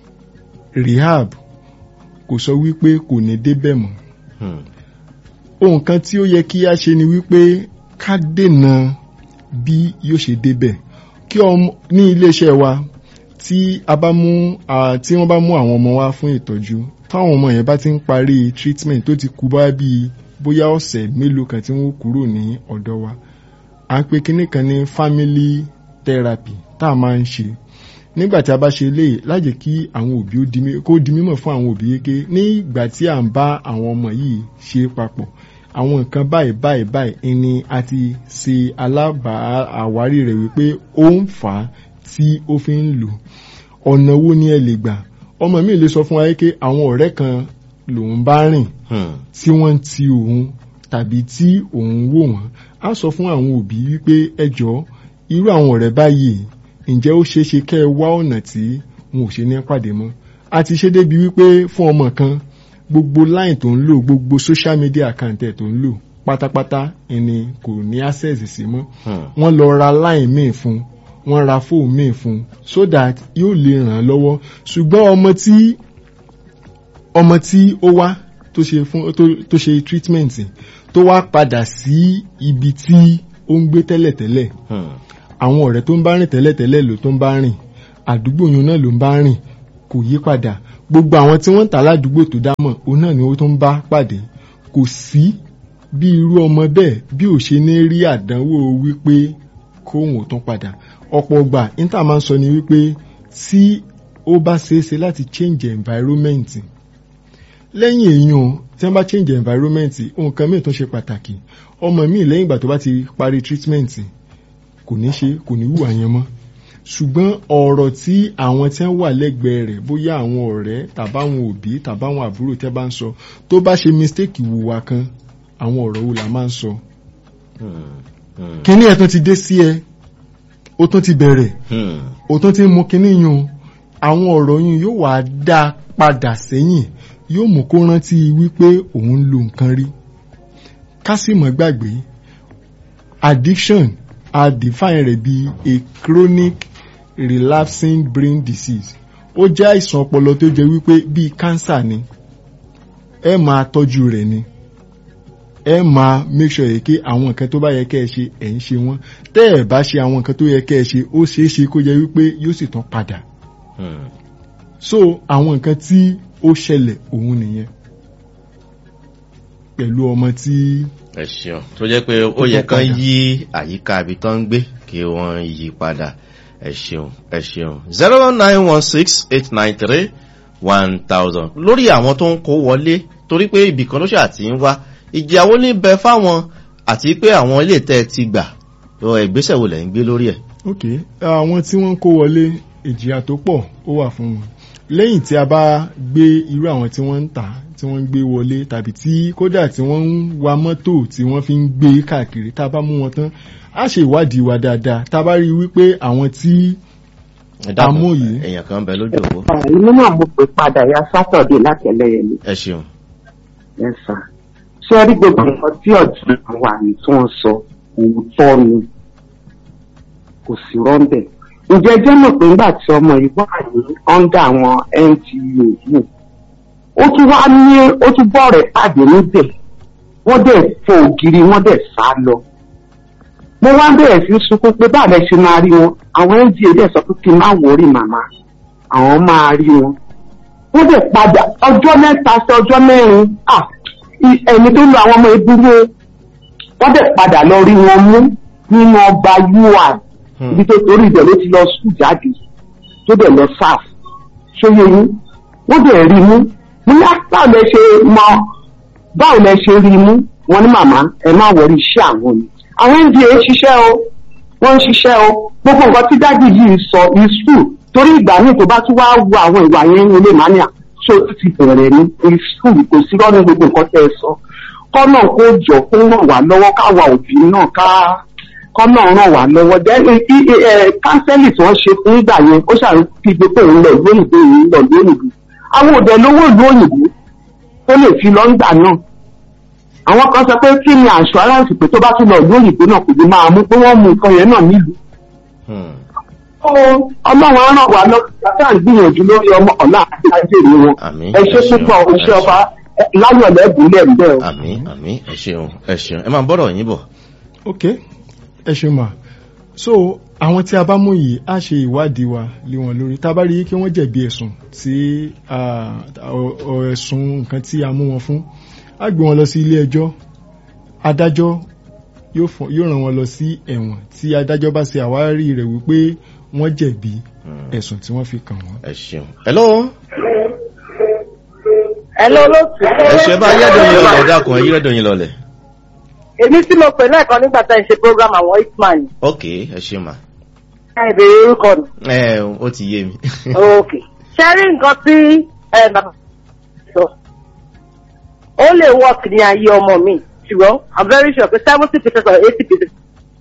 rehab kò sọ wípé kò ní débẹ̀ mọ́ hmm, ohun kan tí ó yẹ kí a ṣe ni wípé ká dènà bí yóò ṣe débẹ̀ kí ọmọ ní iléeṣẹ́ wa tí a bá mú à, tí wọ́n bá mú àwọn ọmọ wa fún ìtọ́jú táwọn ọmọ yẹn bá ti ń parí treatment tó ti kú bá bíi bóyá ọ̀sẹ̀ mélòó kan tí wọ́n kúrò ní ọ̀dọ̀ wa à ń pe kinní kan ní family therapy tá a máa ń ṣe nígbà tí a bá ṣe eléyìí lájẹ́ kí àwọn òbí ó di mí- kó di mímọ̀ fún àwọn òbí yéké ní ìgbà tí à ń bá àwọn ọmọ yìí ṣe papọ̀ àwọn nǹkan báyìí báyìí báyìí ni a ti ṣe alábàá àwárí rẹ̀ wípé ó ń fà á tí ó fi ń lò ọ̀nà wo ni ẹ lè gbà ọmọ mi lè sọ fún wa yéké àwọn ọ̀rẹ́ kan lòun bá rìn hmm, tí wọ́n ń ti òun tàbí tí òun wò wọ́n á sọ fún àwọn òbí wípé ẹ jọ̀ọ́ irú àwọn ọ̀rẹ́ báyìí ǹjẹ́ ó ṣeé ṣe kẹ́ ẹ wá ọ̀nà tí wọn ò ṣe ní pàdé mọ́ a ti ṣe débi wípé fún ọmọ kan gbogbo line tó ń lò gbogbo social media account ẹ̀ tó ń lò pátápátá ẹni kò ní access sí mọ́ hmm, wọ́n lọ ra line míì fún wọ́n ra fóònù míì fún so that yóò lè ràn án lọ́wọ́ ṣùgbọ́n ọmọ tí ọmọ tí ó wá tó ṣe fún tó, tó ṣe treatment tó wá padà sí ibi tí ó ń gbé tẹ́lẹ̀tẹ́lẹ̀ hmm, àwọn ọ̀rẹ́ tó ń bá rìn tẹ́lẹ̀tẹ́lẹ̀ ló tó ń bá rìn àdúgbò yun náà ló ń bá rìn kò yí padà gbogbo àwọn tí wọ́n ń tà ládùúgbò tó dámọ̀ òun náà ni ó tó ń bá pàdé kò sí bí irú ọmọ bẹ́ẹ̀ bí ò ṣe ní rí àdánwò wípé kóhùn ò tún padà ọ̀pọ̀ ọgbà níta máa ń sọ ni wípé tí ó bá ṣeéṣe láti change environment lẹ́yìn èèyàn tí wọ́n bá change environment nǹkan míì tó ṣe pàtàkì ọmọ míì lẹ́yìn ìgbà tó bá ti parí treatment kò ní ṣe kò ní hùwà yẹn mọ́ ṣùgbọ́n ọ̀rọ̀ tí àwọn tí wọ́n wà lẹ́gbẹ̀ẹ́ rẹ̀ bóyá àwọn ọ̀rẹ́ tàbáwọn òbí tàbáwọn àbúrò tẹ́ bá ń sọ tó bá ṣe mistake wùwà kan àwọn ọ̀rọ̀ wo la máa ń sọ. hmm, hmm, kíní ẹ̀ tún ti dé sí ẹ ó tún ti bẹ̀rẹ̀ hmm, ó tún ti mú kíní yun àwọn ọ̀rọ̀ yun yóò wá dá padà sẹ́yìn yóò mú kó rántí wípé òun ń lo nǹkan rí ká sì mọ́ gbàgbé addiction a define rẹ̀ bí a chronic relapsing brain disease ó jẹ́ àìsàn ọpọlọ tó jẹ́ wípé bíi cancer ni ẹ máa tọ́jú rẹ̀ ni ẹ máa make sure yẹ kí àwọn nǹkan tó bá yẹ kẹ́ ẹ ṣe ẹ̀ ń ṣe wọ́n tẹ́ ẹ bá ṣe àwọn nǹkan tó yẹ kẹ́ ẹ ṣe ó ṣeé ṣe kó jẹ́ wípé yóò sì tán padà hmm. so àwọn nǹkan tí ó ṣẹlẹ̀ òun nìyẹn pẹ̀lú ọmọ tí ẹ ṣeun tó jẹ́ pé ó yẹ kán yí àyíká ibi tó ń gbé kí wọ́n yí padà ẹ ṣeun ẹ ṣeun zero nine one six eight nine three one thousand lórí àwọn tó ń kó wọlé torí pé ibì kan ló ṣe àti ń wá ìjìyàwó ní bẹ fáwọn àti pé àwọn ilé tẹ́ ẹ ti gbà ọ, ìgbésẹ̀ wo lẹ̀ ń gbé lórí ẹ̀. ok àwọn tí wọ́n kó wọlé ìjìyà tó pọ̀ ó wà fún wọn lẹ́yìn tí a bá gbé irú àwọn tí wọ́n ń tà tí wọ́n ń gbé wọlé tàbí tí kódà tí wọ́n ń wa mọ́tò tí wọ́n fi ń gbé káàkiri tá a bá mú wọn tán á ṣe ìwádìí wa dáadáa tá a bá rí i wípé àwọn tí Ẹ dákun, Àmọ́ yìí. èèyàn kan ń bẹ lójú òpó inú náà mo pè padà ya sátọ̀dé láti ẹlẹ́yẹlé ẹ ṣeun. ẹ̀sà ṣé ẹ rí gbogbo nǹkan tí ọ̀jọ̀ wà ní tí wọ́n sọ òótọ́ ni kò sí rọ́ńbẹ̀. ǹjẹ́ jẹ́ mọ̀ pé nígbà tí ọmọ yìí wà ní ọ́ndà àwọn NGO yìí ó tún wá ní ó tún bọ́ rẹ̀ pàdé níbẹ̀ wọ́n dẹ̀ fò ògiri wọ́n dẹ̀ sá lọ. mo wá bẹ̀rẹ̀ sí sunkún pé báà lẹ ṣe máa rí wọn àwọn NGO dẹ̀ sọ pé kí n má wọrí màmá àwọn máa rí wọn wọ́n dẹ̀ padà ọjọ́ mẹ́ta sí ọjọ́ mẹ́rin ah, i- ẹni tó lo àwọn ọmọ ìdúró wọ́n dẹ̀ padà lọ rí wọn mú nínú ọba ui Hmm. ibi tó torí ibẹ̀ ló ti lọ sùn jáde tó dẹ̀ lọ sáf ṣóyè yín wọ́n dẹ̀ rí mú mo ní "Ah, báwo lẹ ṣe mọ báwo lẹ ṣe rí mú wọn ní màmá ẹ má wọrí iṣẹ́ àwọn ni àwọn nda ṣiṣẹ́ o wọ́n ń ṣiṣẹ́ o gbogbo nǹkan tí dádì yìí sọ is true torí ìgbà míì tó bá tún wá wo àwọn ìwà yẹn ní ilé mania ṣó tún ti bẹ̀rẹ̀ ní is true kò sí lọ́nà gbogbo nǹkan tẹ́ ẹ sọ kọ́nà kó jọ kó ràn wá lọ́wọ́ káwa òbí náà ká kọ́nà ràn wá lọ́wọ́ jẹ́ kánsẹ́lì tí wọ́n ṣe fún ìgbà yẹn ó ṣàfihàn pé òun lọ lóyìnbó òun lọ lóyìnbó àwọn òde lówó ìlú òyìnbó tó lè fi lọ́ngbà náà àwọn kan sọ pé kí ni assurance pé tó bá tún lọ ìlú òyìnbó náà kò ní máa mú pé wọ́n mú nǹkan yẹn náà nílùú Hmm. ọlọ́run á ràn wá lọ́wọ́ tàbí à ń gbìyànjú lórí ọmọ ọ̀la àti ajéèrè wọn Àmín. ẹ ṣe Ẹ ṣeun. púpọ̀ iṣẹ́ ọba ẹ, láyọ̀ lẹ́bùnlẹ̀ ń bẹ̀ o. àmì àmì ẹ ṣeun ẹ ṣeun ẹ máa bọ́rọ̀ yín bọ̀. ok ẹ ṣe mà so àwọn tí a bá mú yìí á ṣe ìwádìí wa lé wọn lórí tá a bá rí i kí wọ́n jẹ̀bi ẹ̀sùn tí ah, ọ- ọ- ẹ̀sùn nǹkan tí a mú wọn fún á gbé wọn lọ sí ilé ẹjọ́ adájọ́ yóò fún- yóò rán wọn lọ sí ẹ̀wọ̀n tí adájọ́ bá ṣe àwárí rẹ̀ wípé wọ́n jẹ̀bi Hmm. ẹ̀sùn tí wọ́n fi kàn wọ́n. ẹ ṣeun. hello Hello olóòtú. ẹ ṣe bá yẹ́dùn yín lọlẹ̀ dákun ẹ yẹ́dùn yín lọlẹ̀. Èmi tí mo pè lẹ́ẹ̀kan nígbà tá ẹ ṣe program àwọn Hitman. ok ẹ ṣe mà. Ẹ bèrè orúkọ mi. ẹ ó ti yé mi. Ok. Ṣé rí nǹkan tí ẹ bàbá sọ? Ó lè work ní ayé ọmọ mi. Ṣùgbọ́n I'm very sure pé seventy percent or eighty percent.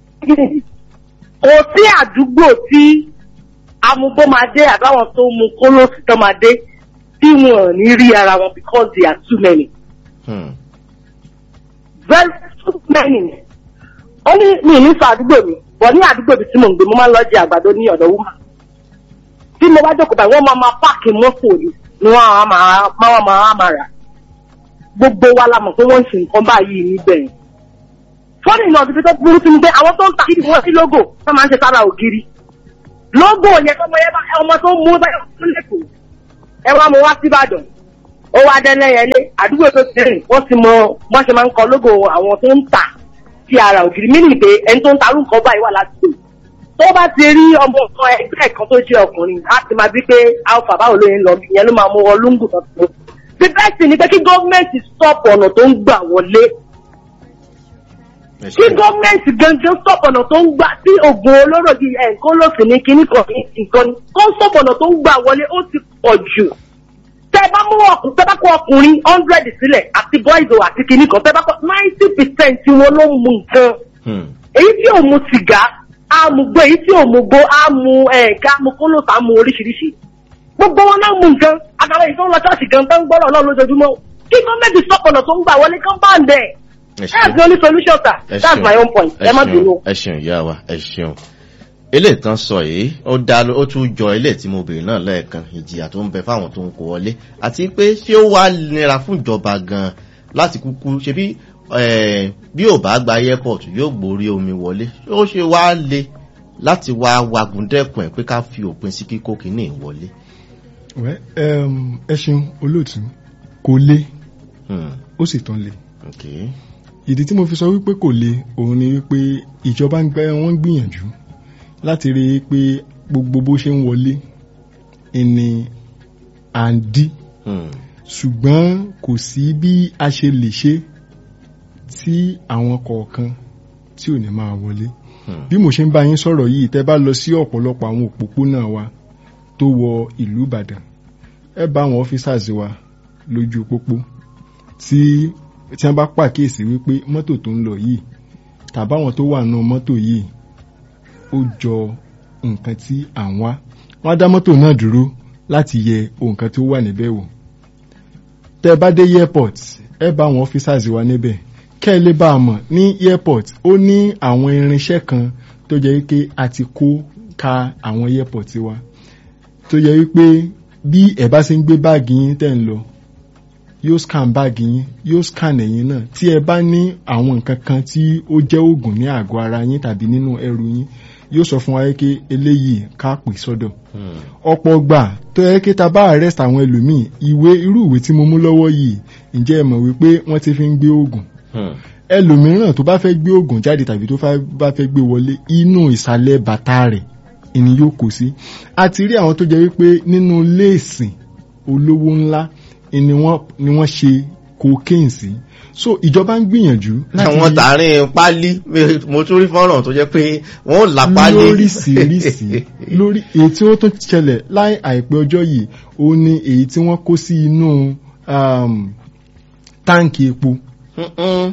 Kò sí àdúgbò tí amúgbó máa dé àbáwọn tó mu kólóòsì tó máa dé tí wọn ò ní rí ara wọn because they are too many. Hmm. very too many. ó ní mi ní sọ àdúgbò mi bọ̀ ní àdúgbò mi tí mò ń gbé mo máa ń lọ jẹ àgbàdo ní ọ̀dọ̀ wúmà. tí mo bá jókòó báyìí wọ́n máa máa páàkì mọ́tò ni ni wọ́n á máa máa máa máa rà. gbogbo wa la mọ̀ pé wọ́n ń ṣe nǹkan báyìí níbẹ̀ yẹn. fọ́nì náà ti fi tó burú sí ni pé àwọn tó ń ta kiri wọ́n sí lógò tó máa ń ṣe sára ògiri. lógò yẹn tọmọ yẹn bá ọmọ tó ń mú báyọ̀ fún lẹ́kọ̀ọ́ ẹ wá mo wá síbàdàn ó wá dẹ́lẹ́yẹlé àdúgbò tó ti rìn wọ́n ti mọ wọ́n ṣe máa ń kọ lógo àwọn tó ń tà sí ara ògiri mínú pé ẹni tó ń tarú nǹkan báyìí wà ládùúgbò tó bá ti rí ọmọ kan ẹgbẹ́ kan tó jẹ́ ọkùnrin á ti máa bí pé alpha báwo ló ń lọ ìyẹn ló máa mú wọn lóńgù tó tó the best thing ni pé kí gọ́ọ̀mẹ̀ntì stop ọ̀nà tó ń gbà wọlé ẹ kí ṣeun. gọ́ọ̀mẹ̀ntì gangan stop ọ̀nà tó ń gbà tí oògùn olóró di ẹ̀ nǹkan lòsì ní kíní kan ní nǹkan ni kó stop ọ̀nà tó ń gbà wọlé ó ti pọ̀ jù tẹ bá mú ọkùnrin tẹ bá kó ọkùnrin hundred sílẹ̀ àti boys o àti kíní kan tẹ bá kó ninety percent wọn ló ń mu nǹkan Hmm. èyí tí ò mu sìgá á mu gbó èyí tí ò mu gbó á mu ẹ̀ẹ́dá mu kólóòtà á mu oríṣiríṣi gbogbo wọn náà mu nǹkan àtàwọn èyí tó ń lọ ṣọ́ọ̀ṣì gan tó ń gbọ́rọ̀ náà lójoojúmọ́ kí gọ́ọ̀mẹ̀ntì stop ọ̀nà tó ń gbà wọlé kán bá ń dẹ̀ ẹ that's ṣeun. the only solution sir ẹ that's ṣeun. my own point ẹ má ṣeun. bínú. ẹ ṣeun ìyá wa ẹ ṣeun eléyìí tán sọ yìí ó dá ó tún jọ eléyìí tí mo béèrè náà lẹ́ẹ̀kan ìjìyà tó ń bẹ fáwọn tó ń kó wọlé àti pé ṣé ó wá nira fún ìjọba gan láti kúkú ṣe bí eh, bí ò bá gba airport yóò gbórí omi wọlé ó ṣe wá le láti wá wagun dẹ́kun ẹ̀ pé ká fi òpin sí kíkó kínní wọlé. Well, um, ẹ ṣeun olóòtú kò le Hmm. ó sì tán le Okay. ìdí tí mo fi sọ wípé kò le òun ni wípé ìjọba ń gbẹ wọn ń gbìyànjú láti rí i pé gbogbo bó ṣe ń wọlé ìní à ń dí Hmm. ṣùgbọ́n kò sí bí a ṣe lè ṣe tí àwọn kọ̀ọ̀kan tí ò ní máa wọlé Hmm. bí mo ṣe ń bá yín sọ̀rọ̀ yìí tẹ́ bá lọ sí ọ̀pọ̀lọpọ̀ àwọn òpópónà wa tó wọ ìlú Ìbàdàn ẹ bá àwọn officers wa lójú pópó tí tí wọ́n bá pàkíyèsí wípé mọ́tò tó ń lọ yìí tàbáwọn tó wà nù mọ́tò yìí ó jọ nǹkan tí à ń wá wọ́n á dá mọ́tò náà dúró láti yẹ nǹkan tó wà níbẹ̀ wò tẹ́ bá dé airport ẹ bá àwọn officers wa níbẹ̀ kẹ́ ẹ lè bá a mọ̀ ní airport ó ní àwọn irinṣẹ́ kan tó jẹ́ wípé a ti kó ka àwọn airport wa tó jẹ́ wípé bí ẹ bá ṣe ń gbé báàgì yín tẹ́ ń lọ yóò scan báàgì yín yóò scan ẹ̀yin náà tí ẹ bá ní àwọn nǹkan kan tí ó jẹ́ oògùn ní àgọ́ ara yín tàbí nínú ẹrù yín yóò sọ fún wa pé eléyìí ká pè sọ́dọ̀ Hmm. ọ̀pọ̀ gbà tó yẹ kí ta bá arrest àwọn ẹlòmíì ìwé irú ìwé tí mo mú lọ́wọ́ yìí ǹjẹ́ ẹ mọ̀ wípé wọ́n ti fi ń gbé oògùn Hmm. ẹlòmíràn tó bá fẹ́ gbé oògùn jáde tàbí tó fẹ́- bá fẹ́ gbé wọlé inú ìsàlẹ̀ bàtà rẹ̀ ìní yóò kó sí a ti rí àwọn tó jẹ́ wípé nínú léèsì olówó ńlá ni wọ́n ni wọ́n ṣe cocaine sí so ìjọba ń gbìyànjú àwọn tààrin pálí mo tún rí fọ́nrán tó jẹ́ pé wọ́n ò là pálí lóríṣiríṣi lórí èyí tí ó tún ṣẹlẹ̀ láì àìpẹ́ ọjọ́ yìí ó ní èyí tí wọ́n kó sí inú um, táǹkì epo Mm-mm.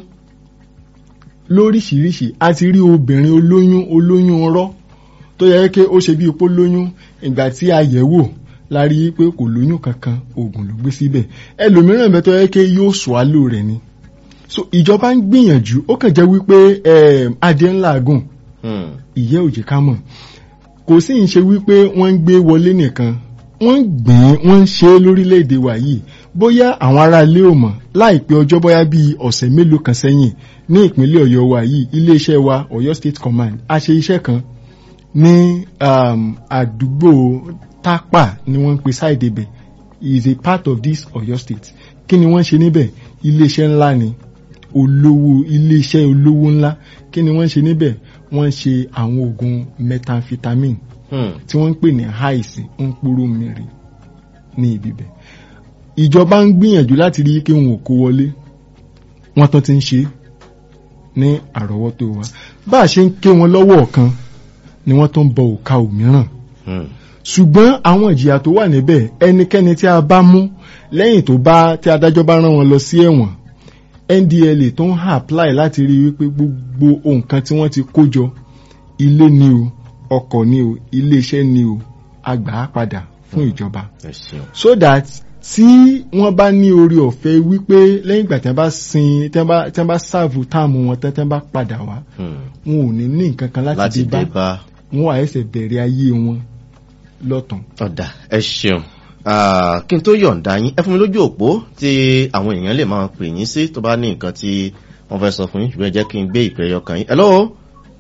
lóríṣiríṣi a ti rí obìnrin olóyún olóyún ọrọ́ tó yẹ kí ó ṣe bí ipò lóyún ìgbà tí a yẹ̀ wò la rí i pé kò lóyún kankan oògùn ló gbé síbẹ̀ ẹlòmíràn bẹ tó yẹ kí yóò swallow rẹ̀ ni so ìjọba ń gbìyànjú ó kàn jẹ́ wípé eh, adé ńlá gùn Hmm. ìyẹ́ òjì ká mọ̀ kò sí ń ṣe wípé wọ́n ń gbé wọlé nìkan wọ́n ń gbìn wọ́n ń ṣe é lórílẹ̀‐èdè wa yìí bóyá àwọn ará ilé ò mọ̀ láìpẹ́ ọjọ́ bóyá bíi ọ̀sẹ̀ mélòó kan sẹ́yìn ní ìpínlẹ̀ ọ̀yọ́ wa yìí iléeṣẹ́ wa ọ̀yọ́ state command a ṣe iṣẹ́ kan ní um, àdúgbò tápà ni wọ́n ń pe side ibẹ̀ is a part of this ọ̀yọ́ state kí ni wọ́n ṣe níbẹ̀ iléeṣẹ́ ńlá ni olówó iléeṣẹ́ olówó ńlá kí ni wọ́n ṣe níbẹ̀ wọ́n ṣe àwọn oògùn methamphetamine Hmm. tí wọ́n ń pè ní haisi ń pòrò mìíràn ní ibi bẹ̀. ìjọba ń gbìyànjú láti rí kí wọn ò kó wọlé wọ́n tán ti ń ṣe ní àrọ́wọ́tó wa bá a ṣe ń ké wọn lọ́wọ́ kan ni wọ́n tó ń bọ òka òmíràn Hmm. ṣùgbọ́n àwọn ìjìyà tó wà níbẹ̀ ẹnikẹ́ni tí a bá mú lẹ́yìn tó bá tí adájọ́ bá rán wọn lọ sí ẹ̀wọ̀n ndla tó ń apply láti rí wípé gbogbo nǹkan tí wọ́n ti kó jọ ilé ni o ọkọ̀ ni o iléeṣẹ́ ni o àgbà á padà fún ìjọba ẹ ṣeun. so that tí wọ́n bá ní orí ọ̀fẹ́ wípé lẹ́yìn ìgbà tí wọ́n bá sin tí wọ́n bá tí wọ́n bá sáàfù táàmù wọn tán tí wọ́n bá padà wá Hmm. wọn ò ní ní nǹkan kan láti láti dé dé bá bá wọn wà ẹsẹ̀ bẹ̀rẹ̀ ayé wọn lọ́tàn. ọ̀dà ẹ ṣeun Ah, kí n tó yọ̀ǹda yín ẹ fún mi lójú òpó tí àwọn èèyàn lè máa pè yín sí tó bá ní nǹkan tí wọ́n fẹ́ sọ fún yín ṣùgbọ́n ẹ jẹ́ kí n gbé ìpè ẹyọ kan yín. hello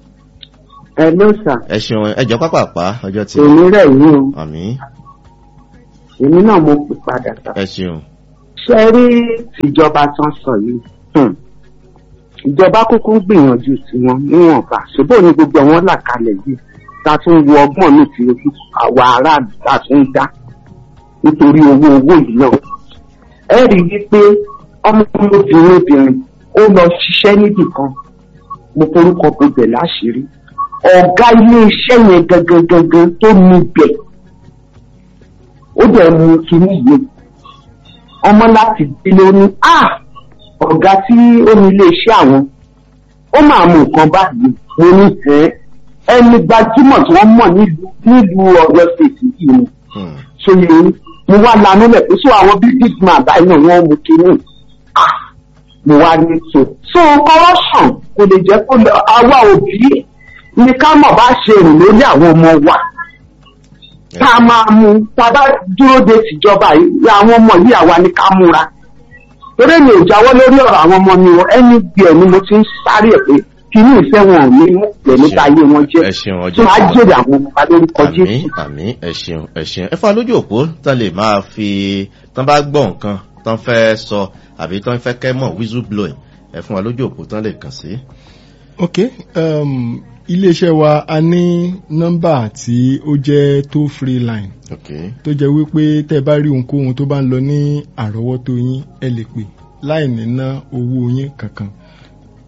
ẹ ló sà ẹ ṣeun ẹ jẹ́ pápápá ọjọ́ tí èmi rẹ̀ yín o àmì èmi náà mo pè padà sà. ẹ ṣeun. ṣe rí tìjọba tán sọ yìí hmm. ìjọba kúkú ń gbìyànjú tiwọn níwọ̀nba ṣùgbọ́n ní gbogbo wọn là kalẹ̀ yìí ta tún wo ọgbọ́n mi ti ojú àwa aráàlú ta tún dá nítorí owó owó yìí náà. ẹ rí i pé ọmọkùnrin obìnrin ó lọ ṣiṣẹ́ níbì kan mo forúkọ gbogbo láṣìírí ọ̀gá ilé-iṣẹ́ yẹn gangan gangan tó níbẹ̀ ó dẹ̀ mú kinní yìí ọmọ láti délé ó ní à ọ̀gá tí ó ní iléeṣẹ́ àwọn ó máa mú nǹkan báyìí mo ní ẹ́ ẹni gbajúmọ̀ tí wọ́n mọ̀ nílùú nílùú ọ̀yọ́ state yìí ni Hmm. ṣòye mo wá lanú lẹ̀ pé sọ àwọn big big man báyìí náà wọ́n mú kinní ah mo wá ní so so corruption kò lè jẹ́ kó lọ àwa òbí ní ká mọ̀ bá ṣe rìn lórí àwọn ọmọ wa tá a máa mú tá a bá dúró de tìjọba yìí àwọn ọmọ yìí àwa ni ká múra torí mi ò jáwọ́ lórí ọ̀rọ̀ àwọn ọmọ mi o ẹni bí ẹ̀ ni mo ti ń sáré ẹ̀ pé kí ní ìfẹ́ wọn ò ní mú pẹ̀ nípa ayé wọn jẹ́ ẹ ṣeun tí ọjọ́ wọ́n á jèrè àwọn ọmọ wa lórúkọ àmì jésù. àmì ẹ ṣeun ẹ ṣeun ẹ fà lójú òpó tán lè máa fi tán bá gbọ́ nǹkan tán fẹ́ sọ àbí tán fẹ́ kẹ́ mọ̀ whistle blowing ẹ fún wa lójú òpó tán lè kàn sí. ok um, iléeṣẹ́ wa a ní nọ́mbà tí ó jẹ́ toll free line ok tó jẹ́ wípé tẹ́ bá rí ohunkóhun tó bá ń lọ ní àrọ́wọ́tó yín ẹ lè pè láì ní ná owó yín kankan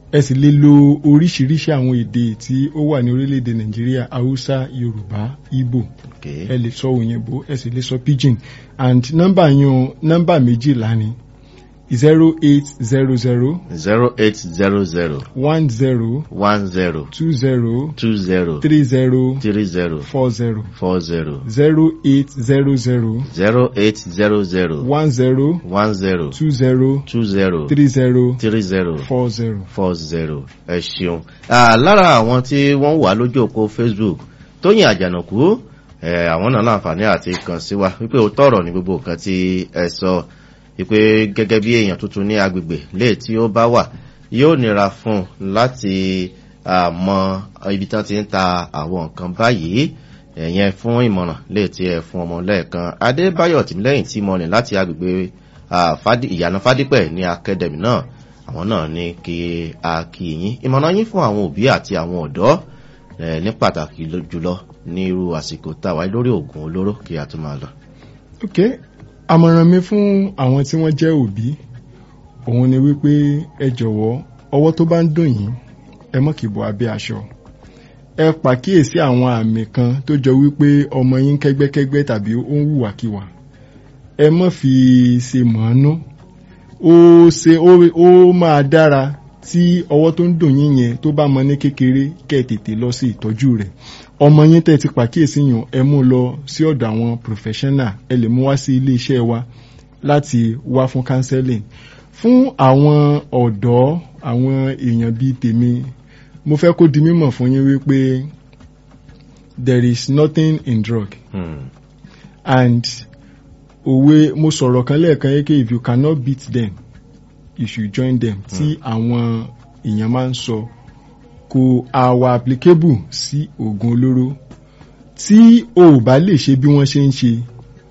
ẹ sì lè lo oríṣiríṣi àwọn èdè tí ó wà ní orílẹ̀-èdè nàìjíríà haúsá yorùbá igbo okay. ẹ lè sọ òyìnbó ẹ sì lè sọ pidgin and nọ́mbà yẹn nọ́mbà méjìlá ni zero eight zero zero zero eight zero zero one zero one zero two zero two zero three zero three zero four zero four zero zero eight zero zero zero eight zero zero one zero one zero two zero two zero three zero three zero four zero. four zero ẹ ṣeun Ah, lára àwọn tí wọ́n wà lójú òpó facebook tóyìn àjànàkú eh, àwọn náà láǹfààní àti kàn sí wa wípé ó tọrọ ní gbogbo nǹkan tí ẹ sọ wípé gẹ́gẹ́ bí èèyàn tuntun ní agbègbè léè tí ó bá wà yóò nira fún un láti ah, mọ ibi tí wọ́n ti ń ta àwọn nǹkan báyìí ẹ̀yẹn fún ìmọ̀ràn léè tí ẹ fún ọmọ lẹ́ẹ̀kan adébáyọ̀ tìmílẹ́yìn tí mo rìn láti agbègbè ah, Fádì- ìyànà fádípẹ̀ ní akademi náà àwọn náà ní kí a kí yín ìmọ̀ràn yín fún àwọn òbí àti àwọn ọ̀dọ́ eh, ní pàtàkì ló- jùlọ ní irú àsìkò táwa lórí oògùn olóró kí a tún máa lọ. ok àmọ̀ràn mi fún àwọn tí wọ́n jẹ́ òbí òun ni wípé ẹ jọ̀wọ́ ọwọ́ tó bá ń dùn yín ẹ mọ̀ kì í bọ́ abẹ́ aṣọ ẹ pàkíyèsí àwọn àmì kan tó jọ wípé ọmọ yín kẹ́gbẹ́kẹ́gbẹ́ tàbí ó ń hùwàkiwà ẹ mọ̀ fi ṣe mọ̀ọ́nú ó ṣe ó ó máa dára tí ọwọ́ tó ń dùn yín yẹn tó bá mọ ní kékeré kẹ́ ẹ tètè lọ sí ìtọ́jú rẹ̀ ọmọ yín tẹ́ ti pàkíyèsí yàn ẹ mú lọ sí ọ̀dọ̀ àwọn professional ẹ lè mú wá sí ilé iṣẹ́ wa láti wá fún counseling fún àwọn ọ̀dọ́ àwọn èèyàn bíi tèmi mo fẹ́ kó di mímọ̀ fún yín wípé there is nothing in drug Hmm. and òwe mo sọ̀rọ̀ kan lẹ́ẹ̀kan yé pé if you cannot beat them you should join them tí àwọn èèyàn máa ń sọ kò àwà applicable sí oògùn olóró tí o ò bá lè ṣe bí wọ́n ṣe ń ṣe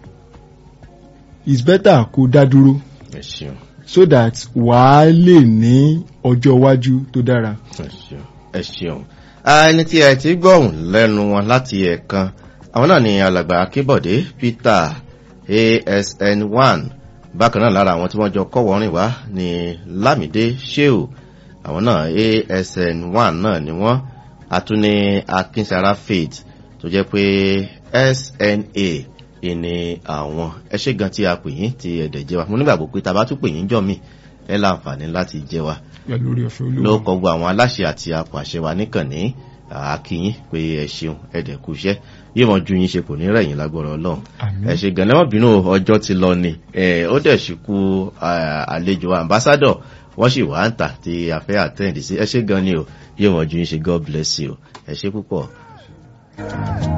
it's better kó dá dúró ẹ ṣeun so that wàá lè ní ọjọ́ iwájú tó dára. ẹ ṣeun ẹ ṣeun. Ah, ẹni tí ẹ ti gbọ̀hùn lẹ́nu wọn láti ẹ̀ẹ̀kan àwọn náà ni alàgbà akébọ̀dé peter asn one bákan náà lára àwọn tí wọ́n jọ kọ́wọ́ rìn wá ní lámìdé sheu àwọn náà asn one náà ni wọ́n àtúní akínsara faith tó jẹ́ pé sna ìní àwọn ẹ ṣé gan tí a pè yín tí ẹ̀dẹ̀ jẹ́ wa mo nígbàgbọ́ pé tá a bá tún pè yín jọ mí ẹ láǹfààní láti jẹ́ wa pẹ̀lú orí ọ̀fẹ́ ló olúwa. kọ gbogbo àwọn aláṣẹ àti apàṣẹ wa níkànnì àkíyín pé ẹ ṣeun ẹdẹ kú iṣẹ́ yóò mọ ju yín ṣe kò ní rẹ̀yìn lágbọrọ Ọlọ́run Àmín. ẹ ṣe gan lẹmọ bínú ọjọ́ ti lọ ni ẹ ó dẹ̀ sì kú à, àlejò ambassador wọ́n sì wá ń tà tí a fẹ́ àtẹ́ǹdì sí ẹ ṣe gan ni o yóò mọ ju yín ṣe God bless you ẹ ṣe púpọ̀.